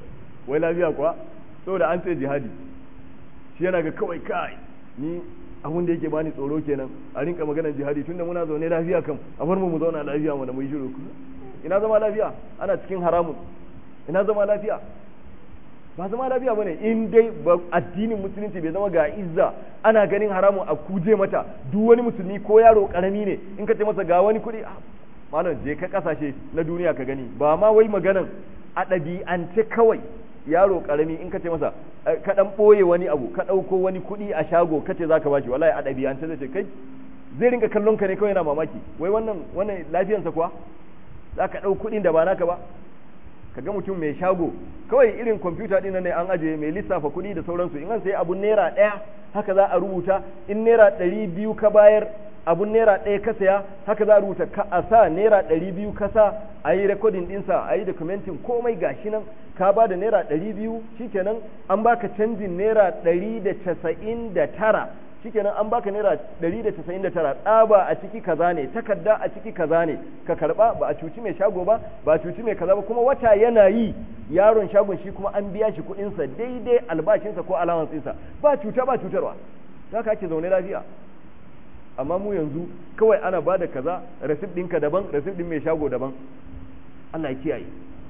wai lafiya kuwa saboda an ce jihadi shi yana ga kawai kai ni abun da yake bani tsoro kenan a rinka maganar jihadi tunda muna zaune lafiya kam a bar mu mu zauna lafiya mu da mu yi shiru ina zama lafiya ana cikin haramun ina zama lafiya ba zama lafiya bane in dai addinin musulunci bai zama ga izza ana ganin haramun a kuje mata duk wani musulmi ko yaro karami ne in ka ce masa ga wani kuɗi malam je ka kasashe na duniya ka gani ba ma wai maganan a ɗabi'ance kawai yaro karami in ka ce masa ka dan ɓoye wani abu ka ɗauko wani kuɗi a shago ka ce za ka bashi wallahi a ɗabi'ance zai ce kai zai rinka kallon ka ne kawai yana mamaki wai wannan wannan lafiyansa kuwa za ka ɗau kuɗin da ba naka ba ka ga mutum mai shago kawai irin kwamfuta ɗin ne an ajiye mai lissafa kuɗi da sauransu in an sayi abun naira ɗaya haka za a rubuta in naira ɗari biyu ka bayar abun naira ɗaya ka saya haka za a rubuta ka a sa naira ɗari biyu ka sa a yi rekodin ɗinsa a yi dokumentin komai gashi nan ka ba da naira ɗari biyu shikenan an baka canjin naira ɗari da casa'in da tara shikenan an baka naira ɗari da casa'in da tara tsaba a ciki kaza ne takarda a ciki kaza ne ka karba ba a cuci mai shago ba ba a cuci mai kaza ba kuma wata yana yi yaron shagon shi kuma an biya shi kuɗinsa daidai albashinsa ko alawansinsa ba cuta ba cutarwa haka ake zaune lafiya amma mu yanzu kawai ana ba da kaza rasit ɗinka daban rasit ɗin mai shago daban Allah ya kiyaye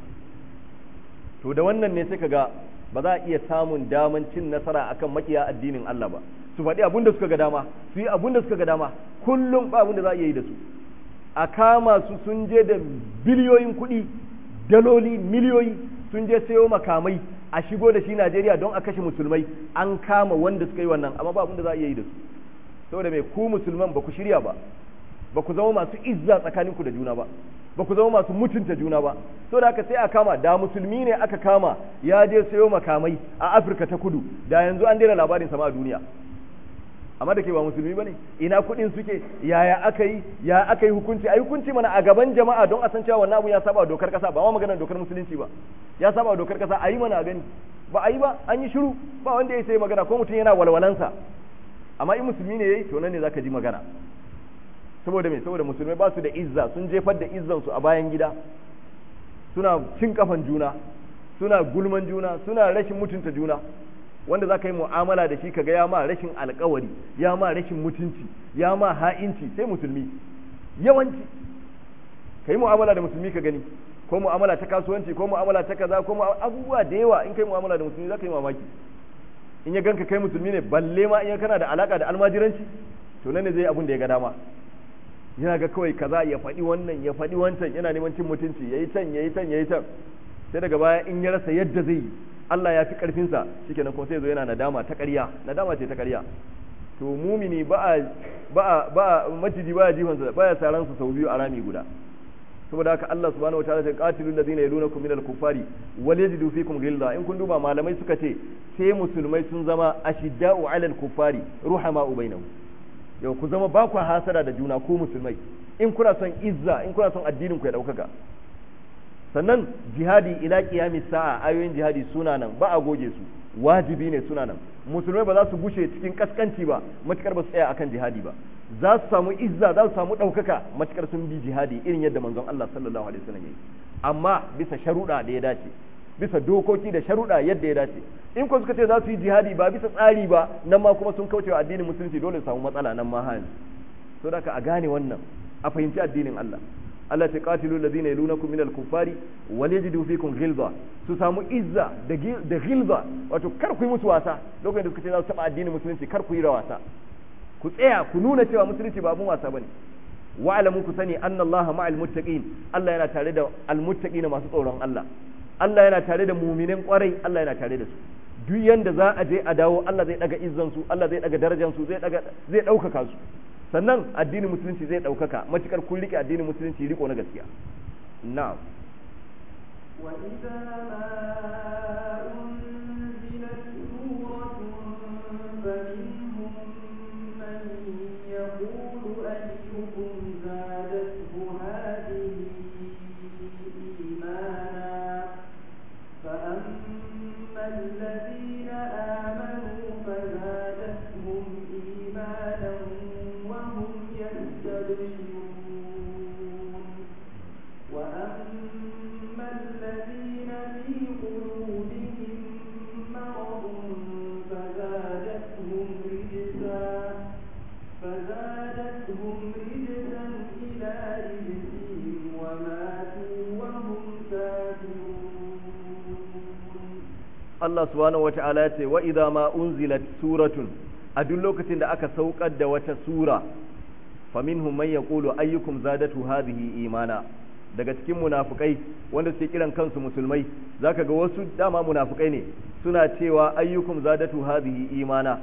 to da wannan ne sai ga ba za a iya samun daman cin nasara akan makiya addinin Allah ba su faɗi abin da suka ga dama su yi abin da suka ga dama kullum ba abin da za a iya yi da su a kama su sun je da biliyoyin kuɗi daloli miliyoyi sun je sayo makamai a shigo da shi Najeriya don a kashe musulmai an kama wanda suka yi wannan amma ba abin da za a iya yi da su saboda mai ku musulman ba ku shirya ba ba ku zama masu izza tsakaninku da juna ba ba ku zama masu mutunta juna ba saboda haka sai a kama da musulmi ne aka kama ya je sayo makamai a afirka ta kudu da yanzu an daina labarin sama a duniya amma da ke ba musulmi ba ne ina kuɗin suke yaya aka yi ya aka yi hukunci ai hukunci mana a gaban jama'a don a san cewa wannan abu ya saba dokar kasa ba ma maganar dokar musulunci ba ya saba dokar kasa a yi mana a gani ba a yi ba an yi shiru ba wanda ya sai magana ko mutum yana walwalansa amma in musulmi ne yayi to nan ne zaka ji magana saboda me saboda musulmai ba su da izza sun jefar da izzan su a bayan gida suna cin kafan juna suna gulman juna suna rashin mutunta juna wanda za ka yi mu'amala da shi kaga ya ma rashin alkawari ya ma rashin mutunci ya ma ha'inci sai musulmi yawanci ka yi mu'amala da musulmi ka gani ko mu'amala ta kasuwanci ko mu'amala ta kaza ko abubuwa da yawa in kai mu'amala da musulmi za ka yi mamaki in ya ganka kai musulmi ne balle ma in kana da alaka da almajiranci to nan ne zai abun da ya ga dama yana ga kawai kaza ya faɗi wannan ya faɗi wancan yana neman cin mutunci yayi can yayi can yayi can sai daga baya in ya rasa yadda zai yi Allah ya fi karfinsa shikenan kuma sai zo yana nadama ta ƙarya nadama ce ta ƙarya to mumini ba a ba a ba a maciji ba ya jifansa ba ya saran su sau biyu a rami guda saboda haka Allah subhanahu wataala sai qatilul ladina yalunakum minal kuffari wal yajidu fikum ghilla in kun duba malamai suka ce sai musulmai sun zama ashidda'u 'alal kuffari ruhama'u bainahum yau ku zama ba ku hasara da juna ku musulmai in kuna son izza in kuna son addinin ku ya daukaka sannan jihadi ila qiyamis sa'a ayoyin jihadi suna nan ba a goge su wajibi ne suna nan musulmai ba za su gushe cikin kaskanci ba matukar ba su tsaya akan jihadi ba za su samu izza za su samu ɗaukaka matukar sun bi jihadi irin yadda manzon Allah sallallahu alaihi wasallam yayi amma bisa sharuɗa da ya dace bisa dokoki da sharuɗa yadda ya dace in ko suka ce za su yi jihadi ba bisa tsari ba nan ma kuma sun kaucewa addinin musulunci dole su samu matsala nan ma hali so da a gane wannan a fahimci addinin Allah Allah ta qatilu alladhina yalunakum minal kuffari wal yajidu fikum ghilza su samu izza da da ghilza wato kar ku yi musu wasa lokacin da suka ce za su taba addinin musulunci kar ku yi wasa ku tsaya ku nuna cewa musulunci ba abun wasa bane wa'lamu ku sani anna Allah ma'al muttaqin Allah yana tare da al muttaqin masu tsoron Allah Allah yana tare da mu'minin kwarai Allah yana tare da su duk yanda za a je a dawo Allah zai daga izzan su Allah zai daga darajar su zai daga zai daukaka su sannan addinin musulunci zai daukaka matukar kun rike addinin musulunci riko na gaskiya na'am وإذا ما أنزلت سورة فمنهم من يقول أيكم زادته هذه إيمانا فأما الذين آمنوا فزادتهم إيمانا وهم يستبشرون وأما الذين في قلوبهم Allah subhanahu wata'ala ya ce wa idza ma unzilat suratun a duk lokacin da aka saukar da wata sura faminhum man yaqulu ayyukum zadatu hadhihi imana daga cikin munafukai wanda suke kiran kansu musulmai zaka ga wasu dama munafukai ne suna cewa ayyukum zadatu hadhihi imana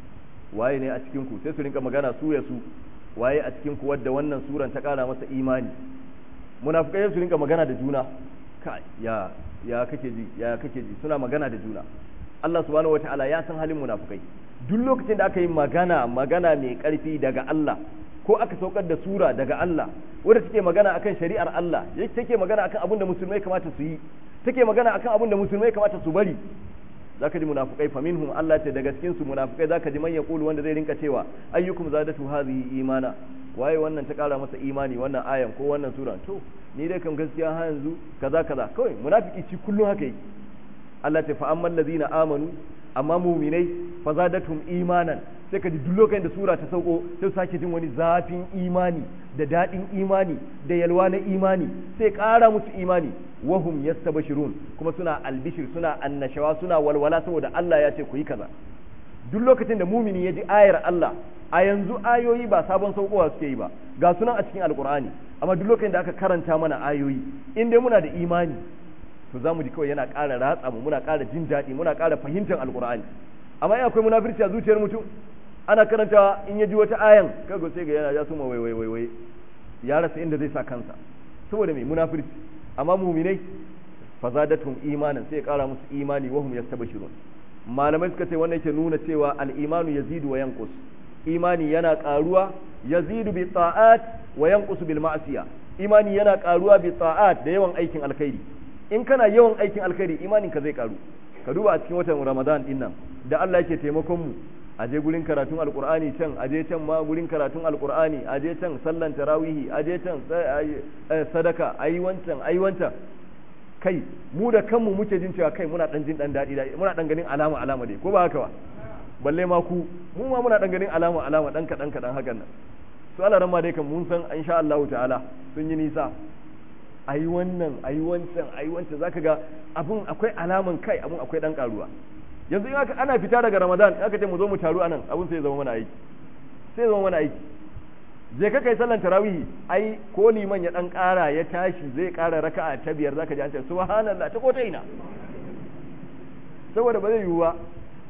waye ne a cikin ku sai su rinka magana su ya su waye a cikin ku wadda wannan suran ta kara masa imani munafukai su rinka magana da juna kai ya ya kake ji ya kake ji suna magana da juna Allah subhanahu wataala ya san halin munafukai duk lokacin da aka yi magana magana mai karfi daga Allah ko aka saukar da sura daga Allah wadda take magana akan shari'ar Allah take magana akan abin da musulmai kamata su yi take magana akan abin da musulmai kamata su bari zaka ji munafikai fa minhum Allah ce daga cikin su munafikai zaka ji man yaqulu wanda zai rinka cewa ayyukum zadatu hadhihi imana waye wannan ta kara masa imani wannan ayan ko wannan sura to ni dai kan gaskiya ha yanzu kaza kaza kawai munafiki ci kullun haka yake Allah ce fa amman ladina amanu amma muminai fa zadatum imanan sai ka ji duk lokacin da sura ta sauko sai su sake jin wani zafin imani da daɗin imani da yalwa na imani sai ƙara musu imani wahum yastabshirun kuma suna albishir suna annashawa suna walwala saboda Allah ya ce ku yi kaza duk lokacin da mumini ya ji ayar Allah a yanzu ayoyi ba sabon saukowa suke yi ba ga sunan a cikin alkur'ani amma duk lokacin da aka karanta mana ayoyi in dai muna da imani to za mu ji kawai yana ƙara ratsa mu muna ƙara jin daɗi muna ƙara fahimtar alkur'ani amma in akwai munafirci a zuciyar mutum ana karantawa in ya ji wata ayan kaga sai ga yana ya suma wai wai wai wai ya rasa inda zai sa kansa saboda mai munafirci amma muminai fazadatum imanan sai ya kara musu imani wa hum yastabshirun malamai suka ce wannan yake nuna cewa al-imanu yazidu wa yanqus imani yana karuwa yazidu bi ta'at wa yanqusu bil ma'siya imani yana karuwa bi ta'at da yawan aikin alkhairi in kana yawan aikin alkhairi imanin ka zai karu ka duba a cikin watan ramadan din nan da Allah yake taimakon mu aje gurin karatun alkur'ani can aje can ma gurin karatun alkur'ani aje can sallan tarawihi aje can sadaka ayi wancan ayi wancan kai mu da kanmu muke jin cewa kai muna dan jin dan dadi muna dan ganin alama alama dai ko ba haka ba balle ma ku mu ma muna dan ganin alama alama dan kadan kadan hakan nan su alaran ma dai kan mun san insha Allah ta'ala sun yi nisa ayi wannan ayi wancan ayi wancan zaka ga abun akwai alaman kai abun akwai dan karuwa yanzu in aka ana fita daga ramadan aka ce mu zo mu taru anan abun sai zama mana aiki sai zama mana aiki je ka kai sallan tarawihi ai ko liman ya dan kara ya tashi zai kara raka'a ta biyar zaka ji an ce subhanallah ta kota ina saboda ba zai yiwu ba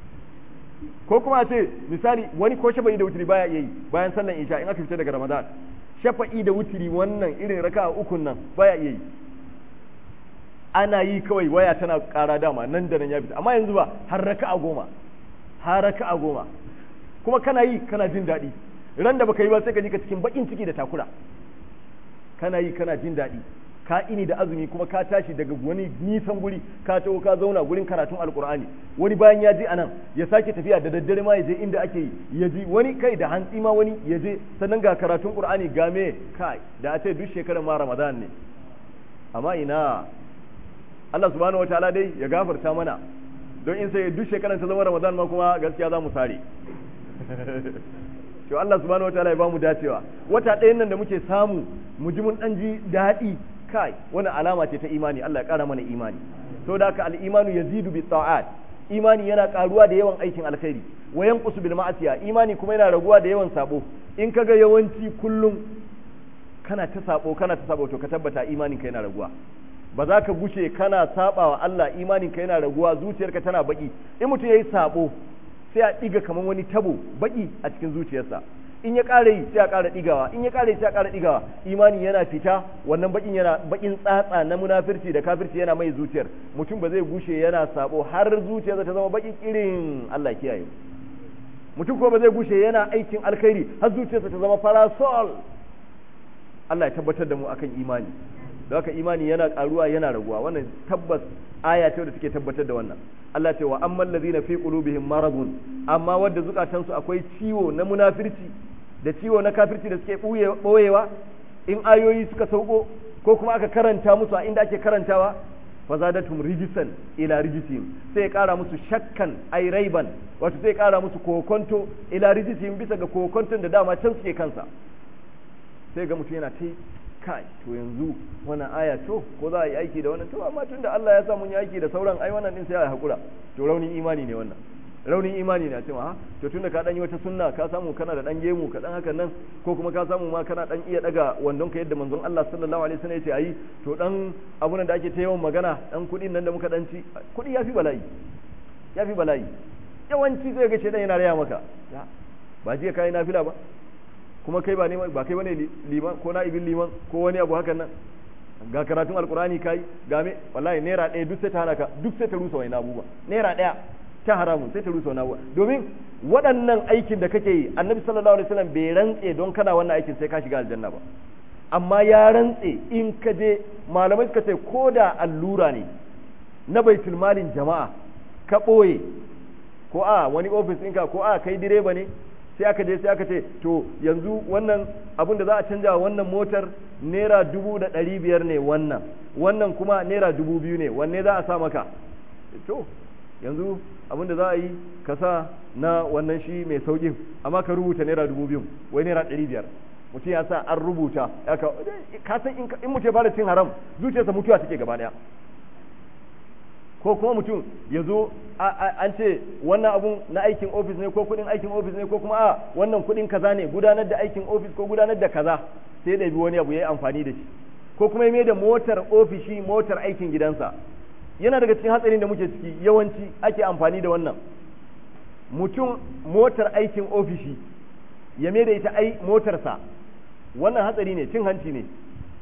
ko kuma a ce misali wani ko shafa'i da wutiri baya iya yi bayan sallan isha in aka fita daga ramadan shafa'i da wutiri wannan irin raka'a ukun nan baya iya yi ana yi kawai waya tana ƙara dama nan da nan ya fita amma yanzu ba har raka'a goma har raka'a goma kuma kana yi kana jin daɗi ran da baka yi ba sai ka ji ka cikin bakin ciki da takura kana yi kana jin daɗi ka ini da azumi kuma ka tashi daga wani nisan guri ka taho ka zauna gurin karatun alkur'ani wani bayan ya je anan ya sake tafiya da daddare ma ya je inda ake yi ya ji wani kai da hantsi ma wani ya je sannan ga karatun qur'ani game kai da a ce duk shekarar ma ramadan ne amma ina Allah subhanahu wataala dai ya gafarta mana don in sai duk shekarar ta zama Ramadan ma kuma gaskiya za mu sare to Allah subhanahu wataala ya bamu dacewa wata ɗayan nan da muke samu mu ji mun dan ji daɗi kai wani alama ce ta imani Allah ya ƙara mana imani to da haka al-imanu yazidu bi ta'at imani yana ƙaruwa da yawan aikin alkhairi wa yanqusu bil ma'asiya imani kuma yana raguwa da yawan sabo in kaga yawanci kullum kana ta sabo kana ta sabo to ka tabbata imanin ka yana raguwa ba za ka gushe kana saba wa Allah imanin ka yana raguwa zuciyarka tana baki in mutum yayi sabo sai a diga kaman wani tabo baki a cikin zuciyarsa in ya ƙara yi sai a ƙara digawa in ya ƙara yi sai a ƙara digawa imani yana fita wannan bakin yana bakin tsatsa na munafirci da kafirci yana mai zuciyar mutum ba zai gushe yana sabo har zuciyarsa ta zama baki irin Allah kiyaye mutum ko ba zai gushe yana aikin alkhairi har zuciyarsa ta zama parasol Allah ya tabbatar da mu akan imani da haka imani yana karuwa yana raguwa wannan tabbas aya ce da take tabbatar da wannan Allah ce wa amman ladina fi qulubihim maradun amma wanda zukatansu akwai ciwo na munafirci da ciwo na kafirci da suke boyewa in ayoyi suka sauko ko kuma aka karanta musu a inda ake karantawa fazadatum rijisan ila rijisihim sai ya kara musu shakkan ai raiban wato sai ya kara musu kokonto ila rijisihim bisa ga kokonton da dama can suke kansa sai ga mutum yana ta kai to yanzu wannan aya to ko za a yi aiki da wannan to amma tunda Allah ya sa mun yi aiki da sauran ai wannan din sai a hakura to raunin imani ne wannan raunin imani ne a cewa ha to tunda ka dan yi wata sunna ka samu kana da dan gemu ka dan hakan nan ko kuma ka samu ma kana dan iya daga wandon ka yadda manzon Allah sallallahu alaihi wasallam ya ce ayi to dan abun da ake ta yawan magana dan kudin nan da muka dan ci kudi yafi bala'i yafi bala'i yawanci zai ga shedan yana raya maka ba jiya kai nafila ba kuma kai ba ne ba kai bane liman ko na'ibin liman ko wani abu hakan nan ga karatun alkurani kai ga me wallahi naira ɗaya duk sai ta hana ka duk sai ta rusa wani abubuwa naira ɗaya ta haramun sai ta rusa wani abubuwa domin waɗannan aikin da kake yi annabi sallallahu alaihi wasallam bai rantse don kana wannan aikin sai ka shiga aljanna ba amma ya rantse in ka je malamai suka ce ko da allura ne na baitul malin jama'a ka ɓoye ko a wani ofis ɗinka ko a kai direba ne sai aka je sai aka ce to yanzu wannan abin da za a canja wannan motar naira dubu da ɗari biyar ne wannan wannan kuma naira dubu biyu ne wanne za a sa maka to yanzu abin da za a yi ka sa na wannan shi mai sauƙin amma ka rubuta naira dubu biyu wai naira ɗari biyar mutum ya sa an rubuta ka san in mutum ya fara cin haram zuciyarsa mutuwa take gaba ɗaya ko kuma mutum ya zo an ce wannan abun na aikin ofis ne ko kudin aikin ofis ne ko kuma a wannan kudin kaza ne gudanar da aikin ofis ko gudanar da kaza sai da bi wani abu ya yi amfani da shi ko kuma ya da motar ofishi motar aikin gidansa yana daga cikin hatsarin da muke ciki yawanci ake amfani da wannan mutum motar aikin ofishi ya da ita ai motarsa wannan hatsari ne cin hanci ne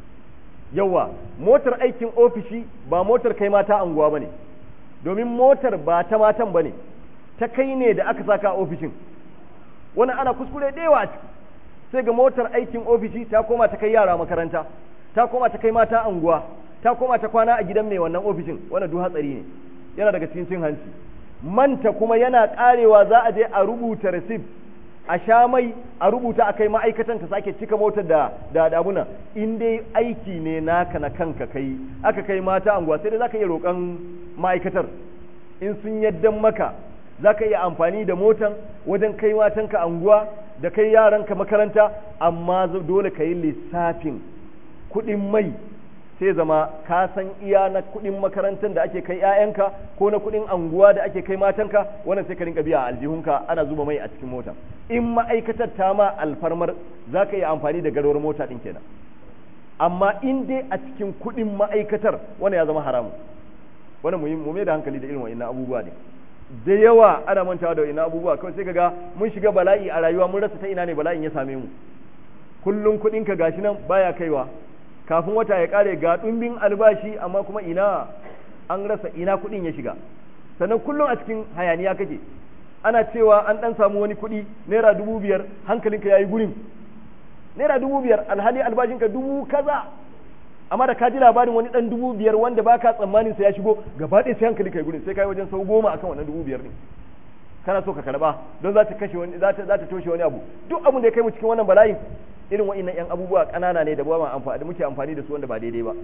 yawa motar aikin ofishi ba motar kai mata anguwa ba ne domin motar ba ta matan ba ne ta kai ne da aka saka a ofishin wannan ana kuskure da yawa a ciki sai ga motar aikin ofishi ta koma ta kai yara makaranta ta koma ta kai mata anguwa ta koma ta kwana a gidan mai wannan ofishin wannan duk hatsari ne yana daga cikin cin hanci manta kuma yana karewa za a je a rubuta receipt a sha mai a rubuta a kai ma'aikatan ta sake cika motar da da damuna in dai aiki ne naka na kanka kai aka kai mata anguwa sai dai zaka iya roƙon ma'aikatar in sun yaddan maka zaka iya amfani da motan wajen kai matanka anguwa da kai yaranka makaranta amma dole ka yi lissafin kuɗin mai sai zama ka san iya na kuɗin makarantar da ake kai 'ya'yanka ko na kuɗin anguwa da ake kai matanka wannan sai ka rinka biya a aljihunka ana zuba mai a cikin mota in ma'aikatar ta ma alfarmar za ka iya amfani da garwar mota ɗin kenan amma in dai a cikin kuɗin ma'aikatar wannan ya zama haramu wannan mu mai da hankali da irin wa'annan abubuwa ne da yawa ana mantawa da wa'annan abubuwa kawai sai ga mun shiga bala'i a rayuwa mun rasa ta ina ne bala'in ya same mu kullum kuɗinka gashi nan baya kaiwa kafin wata ya kare ga ɗumbin albashi amma kuma ina an rasa ina kuɗin ya shiga sannan kullum a cikin hayaniya kake ana cewa an ɗan samu wani kuɗi naira dubu biyar hankalinka ya yi gurin naira dubu biyar alhali albashinka dubu kaza amma da ka ji labarin wani ɗan dubu biyar wanda baka tsammanin sa ya shigo gaba ɗaya sai hankalinka ya gurin sai ka yi wajen sau goma akan wannan dubu biyar ne kana so ka karba don za ta kashe wani za ta toshe wani abu duk abin da ya kai mu cikin wannan bala'in irin wa'annan yan abubuwa ƙanana ne da ba amfani da muke amfani da su wanda ba daidai ba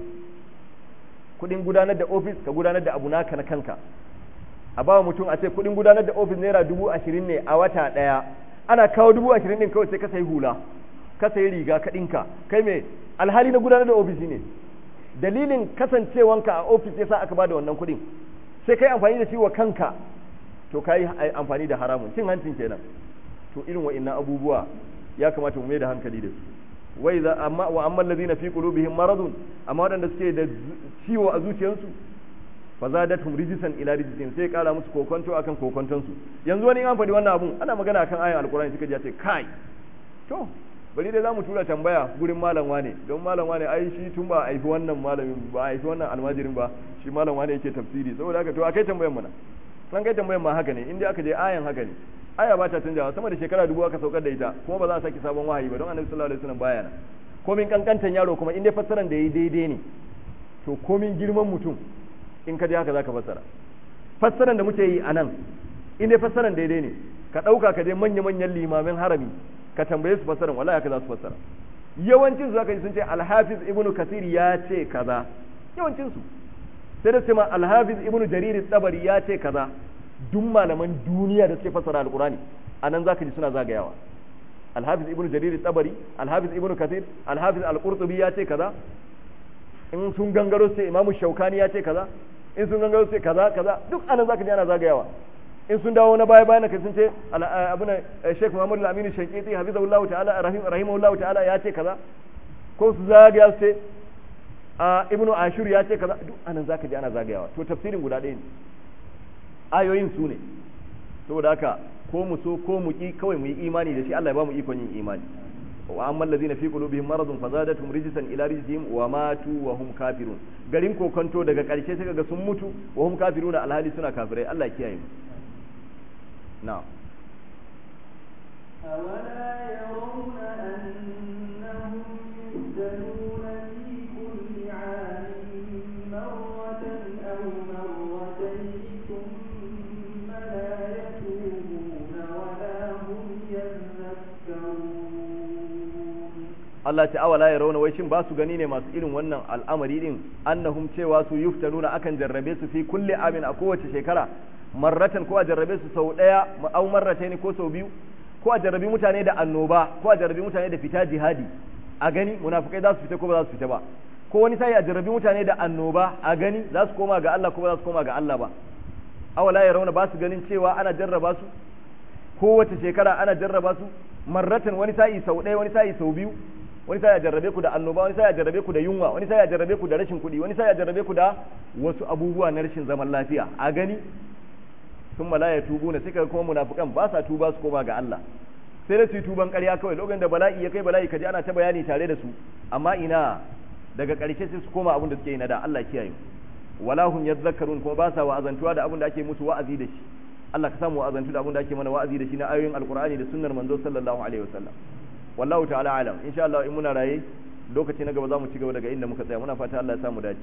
kuɗin gudanar da ofis ka gudanar da abu naka na kanka a bawa mutum a ce kuɗin gudanar da ofis naira dubu ashirin ne a wata ɗaya ana kawo dubu ashirin ɗin kawai sai ka sayi hula ka sayi riga ka ɗinka kai me alhali na gudanar da ofis ne dalilin kasancewanka a ofis yasa aka bada wannan kuɗin sai kai amfani da shi wa kanka to kai amfani da haramun cin hancin kenan to irin wa'annan abubuwa ya kamata mu mai da hankali da su wai za amma wa amma allazina fi qulubihim maradun amma wadanda suke da ciwo a zuciyarsu fa zadatuhum rijsan ila rijsin sai kara musu kokonto akan kokonton su yanzu wani an faɗi wannan abun ana magana akan ayan alqur'ani suka ji ce kai to bari dai zamu tura tambaya gurin malam wane don malam wane ai shi tun ba aifi wannan malamin ba aifi wannan almajirin ba shi malam wane yake tafsiri saboda haka to akai tambayan mana nan kai tambayan ma haka ne inda aka je ayan haka ne aya ba ta canjawa sama da shekara dubu aka saukar da ita kuma ba za a saki sabon wahayi ba don annabi sallallahu alaihi wasallam baya nan komin kankantan yaro kuma in dai fassaran da yayi daidai ne to komin girman mutum in ka je haka zaka fassara fassaran da muke yi a nan in dai fassaran daidai ne ka dauka ka je manya manyan limamin harami ka tambaye su fassaran wallahi haka za su fassara yawancin su zaka ji sun ce al-hafiz ibnu kasir ya ce kaza yawancin su sai da ma al-hafiz ibnu jarir tabari ya ce kaza duk malaman duniya da suke fassara alkurani a nan zaka ji suna zagayawa alhafiz ibnu jarir tabari alhafiz ibnu kathir alhafiz al-qurtubi ya ce kaza in sun gangaro sai imamu shaukani ya ce kaza in sun gangaro sai kaza kaza duk anan zaka ji ana zagayawa in sun dawo na baya bayan ka sun ce abuna Sheikh Muhammad Al-Amin Shankiti hafizahullahu ta'ala rahim rahimahullahu ta'ala ya ce kaza ko su zagaya su ce Ibnu Ashur ya ce kaza duk anan zaka ji ana zagayawa to tafsirin guda ɗaya ne ayoyin su ne saboda haka ko mu so ko mu ki kawai mu yi imani da shi Allah ya ba mu ikon yin imani wa amma allazina fi qulubihim maradun fazadatuhum rijsan ila rijsihim wa matu wa hum kafirun garin kokonto daga karshe sai kaga sun mutu wa hum kafiruna alhali suna kafirai Allah ya kiyaye mu na'am أولا يرون أنهم يفتنون في كل عام مرة أو مرتين ثم لا يتوبون ولا هم يذكرون Allah ta awala ya rauna wai shin ba su gani ne masu irin wannan al'amari din annahum cewa su yuftanuna akan jarrabe su fi kulli amin a kowace shekara marratan ko a jarrabe su sau daya au marratayn ko sau biyu ko a jarrabi mutane da annoba ko a jarrabi mutane da fita jihadi a gani munafikai za su fita ko ba za su fita ba ko wani sai a jarrabi mutane da annoba a gani za su koma ga Allah ko ba za su koma ga Allah ba awala ya rauna ba su ganin cewa ana jarraba su kowace shekara ana jarraba su marratan wani sa'i sau ɗaya wani sa'i sau biyu wani sai ya jarrabe ku da annoba wani sai ya jarrabe ku da yunwa wani sai ya jarrabe ku da rashin kuɗi wani sai ya jarrabe ku da wasu abubuwa na rashin zaman lafiya a gani sun mala ya tubu na suka kuma munafikan ba sa tuba su koma ga Allah sai da su yi tuban ƙarya kawai lokacin da bala'i ya kai bala'i kaji ana ta bayani tare da su amma ina daga ƙarshe sai su koma abin da suke yi na da Allah kiyaye wala hum yadhakkarun kuma ba sa wa'azantuwa da abin da ake musu wa'azi da shi Allah ka samu wa'azantu da abin da ake mana wa'azi da shi na ayoyin alqur'ani da sunnar manzo sallallahu alaihi wasallam wallahu ta'ala alam insha Allah in muna raye lokaci na gaba za mu ci gaba daga inda muka tsaya muna fata Allah ya samu dace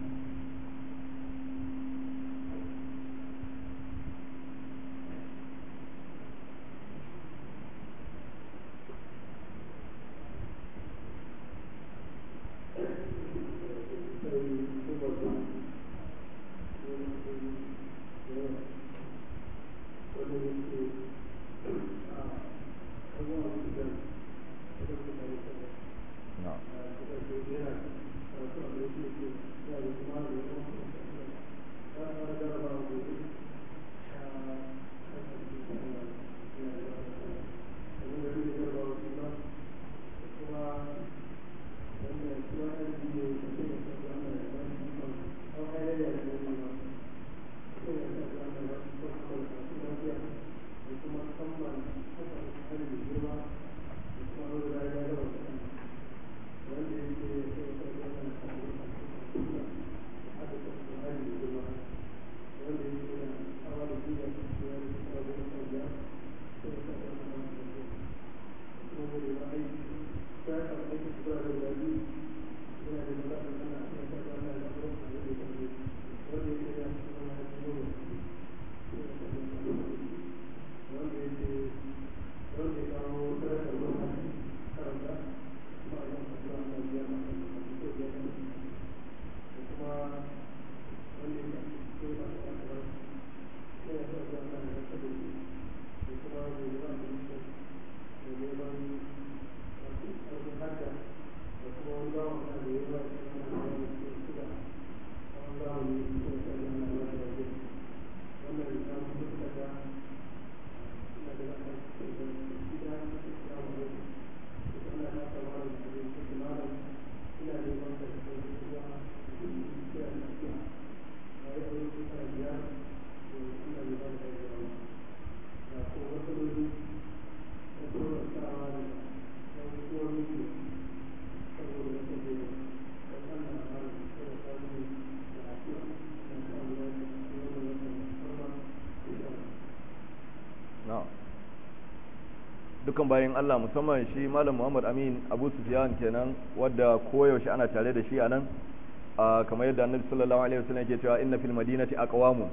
dukan bayan Allah musamman shi Malam Muhammad Amin Abu Sufyan kenan wadda koyaushe ana tare da shi a nan kamar yadda Annabi sallallahu alaihi wasallam yake cewa inna fil madinati aqwamu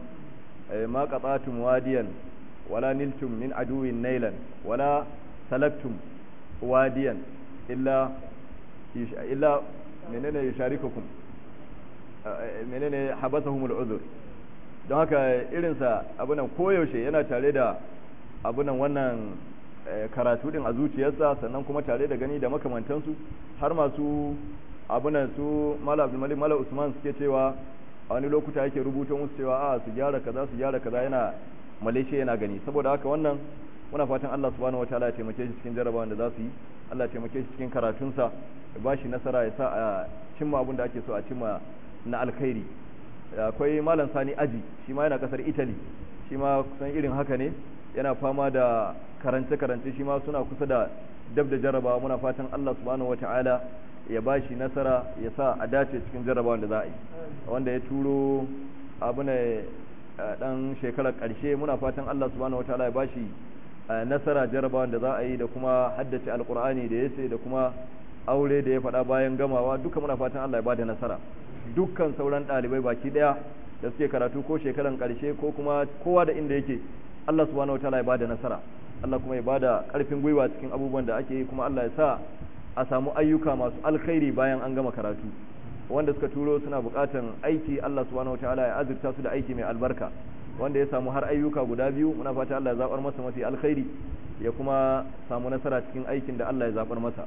ma qata'tum wadiyan wala niltum min aduwin nailan wala salaktum wadiyan illa illa menene yusharikukum menene habasahumul uzur don haka irinsa abunan koyaushe yana tare da abunan wannan karatu din a zuciyarsa sannan kuma tare da gani da makamantansu har masu abunan su mala abdulmalik mala usman suke cewa a wani lokuta yake rubuta musu cewa a su gyara kaza su gyara kaza yana malaysia yana gani saboda haka wannan muna fatan Allah subhanahu wataala ya taimake shi cikin jarabawan da za su yi Allah ya taimake shi cikin karatunsa ya ba shi nasara ya sa a cimma abin da ake so a cimma na alkhairi akwai malam sani aji shi ma yana kasar italy shi ma kusan irin haka ne yana fama da karance-karance shi ma suna kusa da dab da jarabawa muna fatan Allah subhanahu wataala ya ba shi nasara ya sa a dace cikin jarabawan da za a yi wanda ya turo abu ne dan shekarar karshe muna fatan Allah subhanahu wataala ya ba shi nasara jarabawan da za a yi da kuma haddace alkur'ani da ya ce da kuma aure da ya faɗa bayan gamawa duka muna fatan Allah ya ba da nasara dukkan sauran ɗalibai baki ɗaya da suke karatu ko shekaran karshe ko kuma kowa da inda yake Allah subhanahu wataala ya ba da nasara Allah kuma ya ba da ƙarfin gwiwa cikin abubuwan da ake yi kuma Allah ya sa a samu ayyuka masu alkhairi bayan an gama karatu wanda suka turo suna buƙatan aiki Allah subhanahu wataala ya azurta su da aiki mai albarka wanda ya samu har ayyuka guda biyu muna fata Allah ya zabar masa mafi alkhairi ya kuma samu nasara cikin aikin da Allah ya zabar masa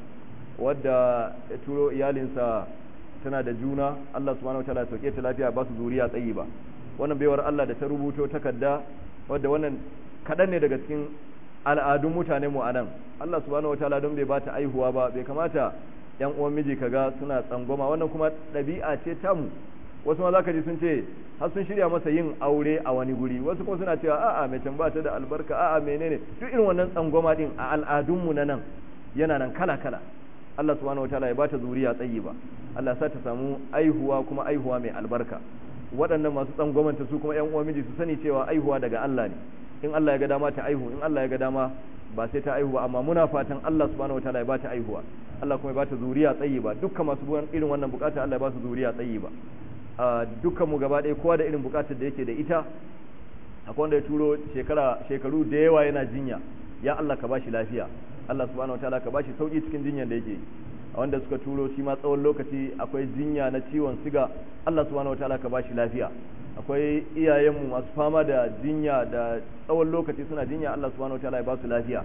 wadda ya turo iyalinsa tana da juna Allah subhanahu wataala ya sauke ta lafiya ba su zuriya tsayi ba wannan baiwar Allah da ta rubuto takarda wadda wannan kaɗan ne daga cikin al'adun mutane mu anan Allah subhanahu wataala don bai bata aihuwa ba bai kamata yan uwan miji kaga suna tsangwama wannan kuma ɗabi'a ce tamu wasu ma zaka ji sun ce har sun shirya masa yin aure a wani guri wasu kuma suna cewa a'a mai ba ta da albarka a'a menene duk irin wannan tsangwama din a al'adun mu na nan yana nan kala kala Allah subhanahu wataala ya bata zuriya tsayi ba Allah sa ta samu aihuwa kuma aihuwa mai albarka waɗannan masu tsangwamanta su kuma yan uwan miji su sani cewa aihuwa daga Allah ne in Allah ya ga dama ta aihu in Allah ya ga dama ba sai ta aihu ba amma muna fatan Allah subhanahu wataala ya bata aihuwa Allah kuma ya bata zuriya tsayi ba dukkan masu irin wannan bukata Allah ya ba su zuriya tsayi ba dukkan mu gaba ɗaya kowa da irin bukatar da yake da ita akwai wanda ya turo shekara shekaru da yawa yana jinya ya Allah ka bashi lafiya Allah subhanahu wataala ka bashi sauki cikin jinyar da yake a wanda suka turo shi ma tsawon lokaci akwai jinya na ciwon siga Allah subhanahu wataala ka bashi lafiya akwai iyayenmu masu fama da jinya da tsawon lokaci suna jinya Allah subhanahu wataala ya ba su lafiya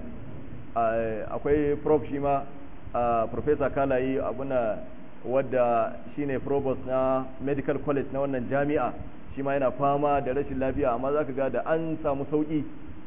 akwai prof shi ma professor Kalayi abuna wadda shine provost na medical college na wannan jami'a shi ma yana fama da rashin lafiya amma zaka ga da an samu sauki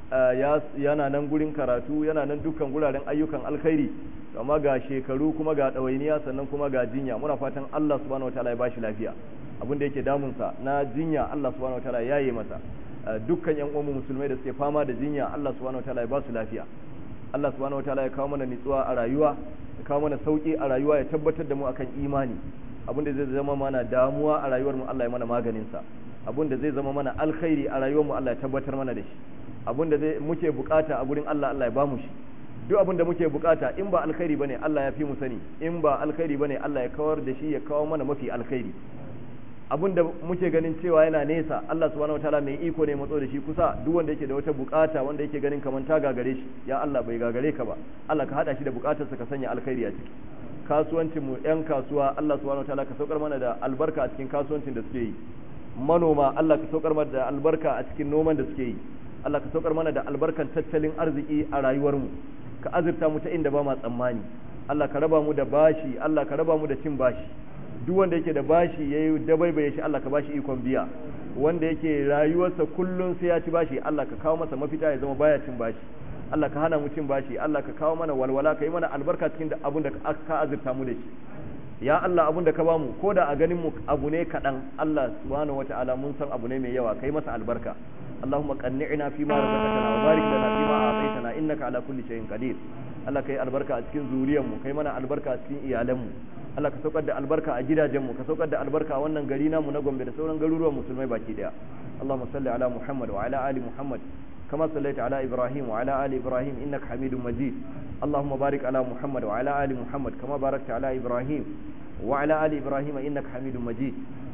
yana nan gurin karatu yana nan dukkan guraren ayyukan alkhairi amma ga shekaru kuma ga ɗawainiya sannan kuma ga jinya muna fatan Allah subhanahu wataala ya bashi lafiya abin da yake damunsa na jinya Allah subhanahu wataala ya yi masa dukkan yan uwan musulmai da suke fama da jinya Allah subhanahu wataala ya ba su lafiya Allah subhanahu wataala ya kawo mana nitsuwa a rayuwa ya kawo mana sauki a rayuwa ya tabbatar da mu akan imani abin da zai zama mana damuwa a rayuwar mu Allah ya mana maganin sa abin da zai zama mana alkhairi a rayuwar mu Allah ya tabbatar mana da shi abin da muke bukata a gurin Allah Allah ya ba mu shi duk abin da muke bukata in ba alkhairi bane Allah ya fi mu sani in ba alkhairi bane Allah ya kawar da shi ya kawo mana mafi alkhairi abin da muke ganin cewa yana nesa Allah subhanahu wataala mai iko ne matso da shi kusa duk wanda yake da wata bukata wanda yake ganin kaman ta gagare shi ya Allah bai gagare ka ba Allah ka hada shi da bukatarsa ka sanya alkhairi a ciki kasuwancin mu yan kasuwa Allah subhanahu wataala ka saukar mana da albarka a cikin kasuwancin da suke yi manoma Allah ka saukar mana da albarka a cikin noman da suke yi Allah ka saukar mana da albarkan tattalin arziki a rayuwar mu ka azurta mu ta inda ba ma tsammani Allah ka raba mu da bashi Allah ka raba mu da cin bashi duk wanda yake da bashi yayi dabaibaye shi Allah ka bashi ikon biya wanda yake rayuwarsa kullun sai ya ci bashi Allah ka kawo masa mafita ya zama baya cin bashi Allah ka hana mu cin bashi Allah ka kawo mana walwala ka yi mana albarka cikin abun da ka azurta mu da shi ya Allah abun da ka bamu ko da a ganin mu abu ne kaɗan Allah subhanahu wataala mun san abu ne mai yawa kai masa albarka اللهم قنعنا فيما رزقتنا وبارك لنا فيما أعطيتنا إنك على كل شيء قدير Allah kai albarka a cikin zuriyarmu kai mana albarka a cikin iyalanmu Allah ka saukar da albarka a gidajenmu ka saukar da albarka a wannan gari namu na Gombe da sauran garuruwan musulmai baki daya Allahumma salli ala Muhammad wa ala ali Muhammad kama sallaita ala Ibrahim wa ala ali Ibrahim innaka Hamidum Majid Allahumma barik ala Muhammad wa ala ali Muhammad kama barakta ala Ibrahim wa ala ali Ibrahim innaka Hamidum Majid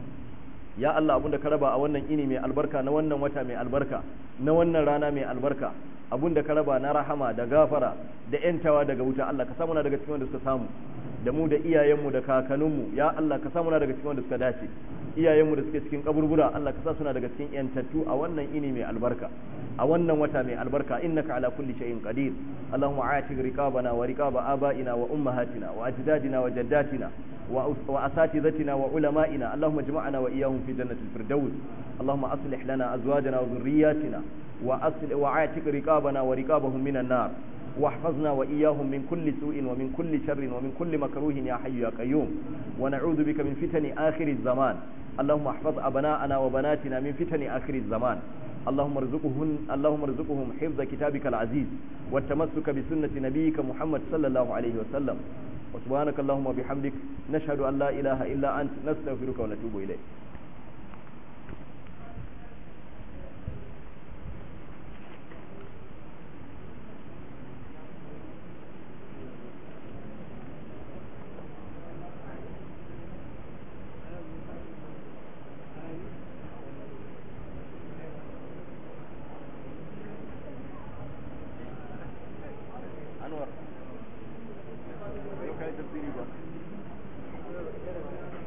ya Allah abinda ka raba a wannan ini mai albarka na wannan wata mai albarka na wannan rana mai albarka abinda ka raba na rahama da gafara da yantawa daga wuta Allah ka samu na daga cikin wanda suka samu da mu da iyayenmu da kakanninmu ya Allah ka sa muna daga cikin wanda suka dace iyayenmu da suke cikin kaburbura Allah ka sa suna daga cikin yantattu a wannan ini mai albarka a wannan wata mai albarka innaka ala kulli shay'in qadir allahumma aatik riqabana wa riqaba abaina wa ummahatina wa ajdadina wa jaddatina wa asatizatina wa ulama'ina allahumma ijma'na wa iyyahum fi jannatil firdaus allahumma aslih lana azwajana wa dhurriyyatina wa aslih wa aatik riqabana wa riqabahum minan nar واحفظنا وإياهم من كل سوء ومن كل شر ومن كل مكروه يا حي يا قيوم ونعوذ بك من فتن آخر الزمان اللهم احفظ أبناءنا وبناتنا من فتن آخر الزمان اللهم ارزقهم اللهم ارزقهم حفظ كتابك العزيز والتمسك بسنة نبيك محمد صلى الله عليه وسلم وسبحانك اللهم وبحمدك نشهد أن لا إله إلا أنت نستغفرك ونتوب إليك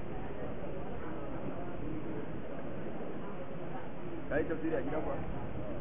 kai tafsiri a gidan ba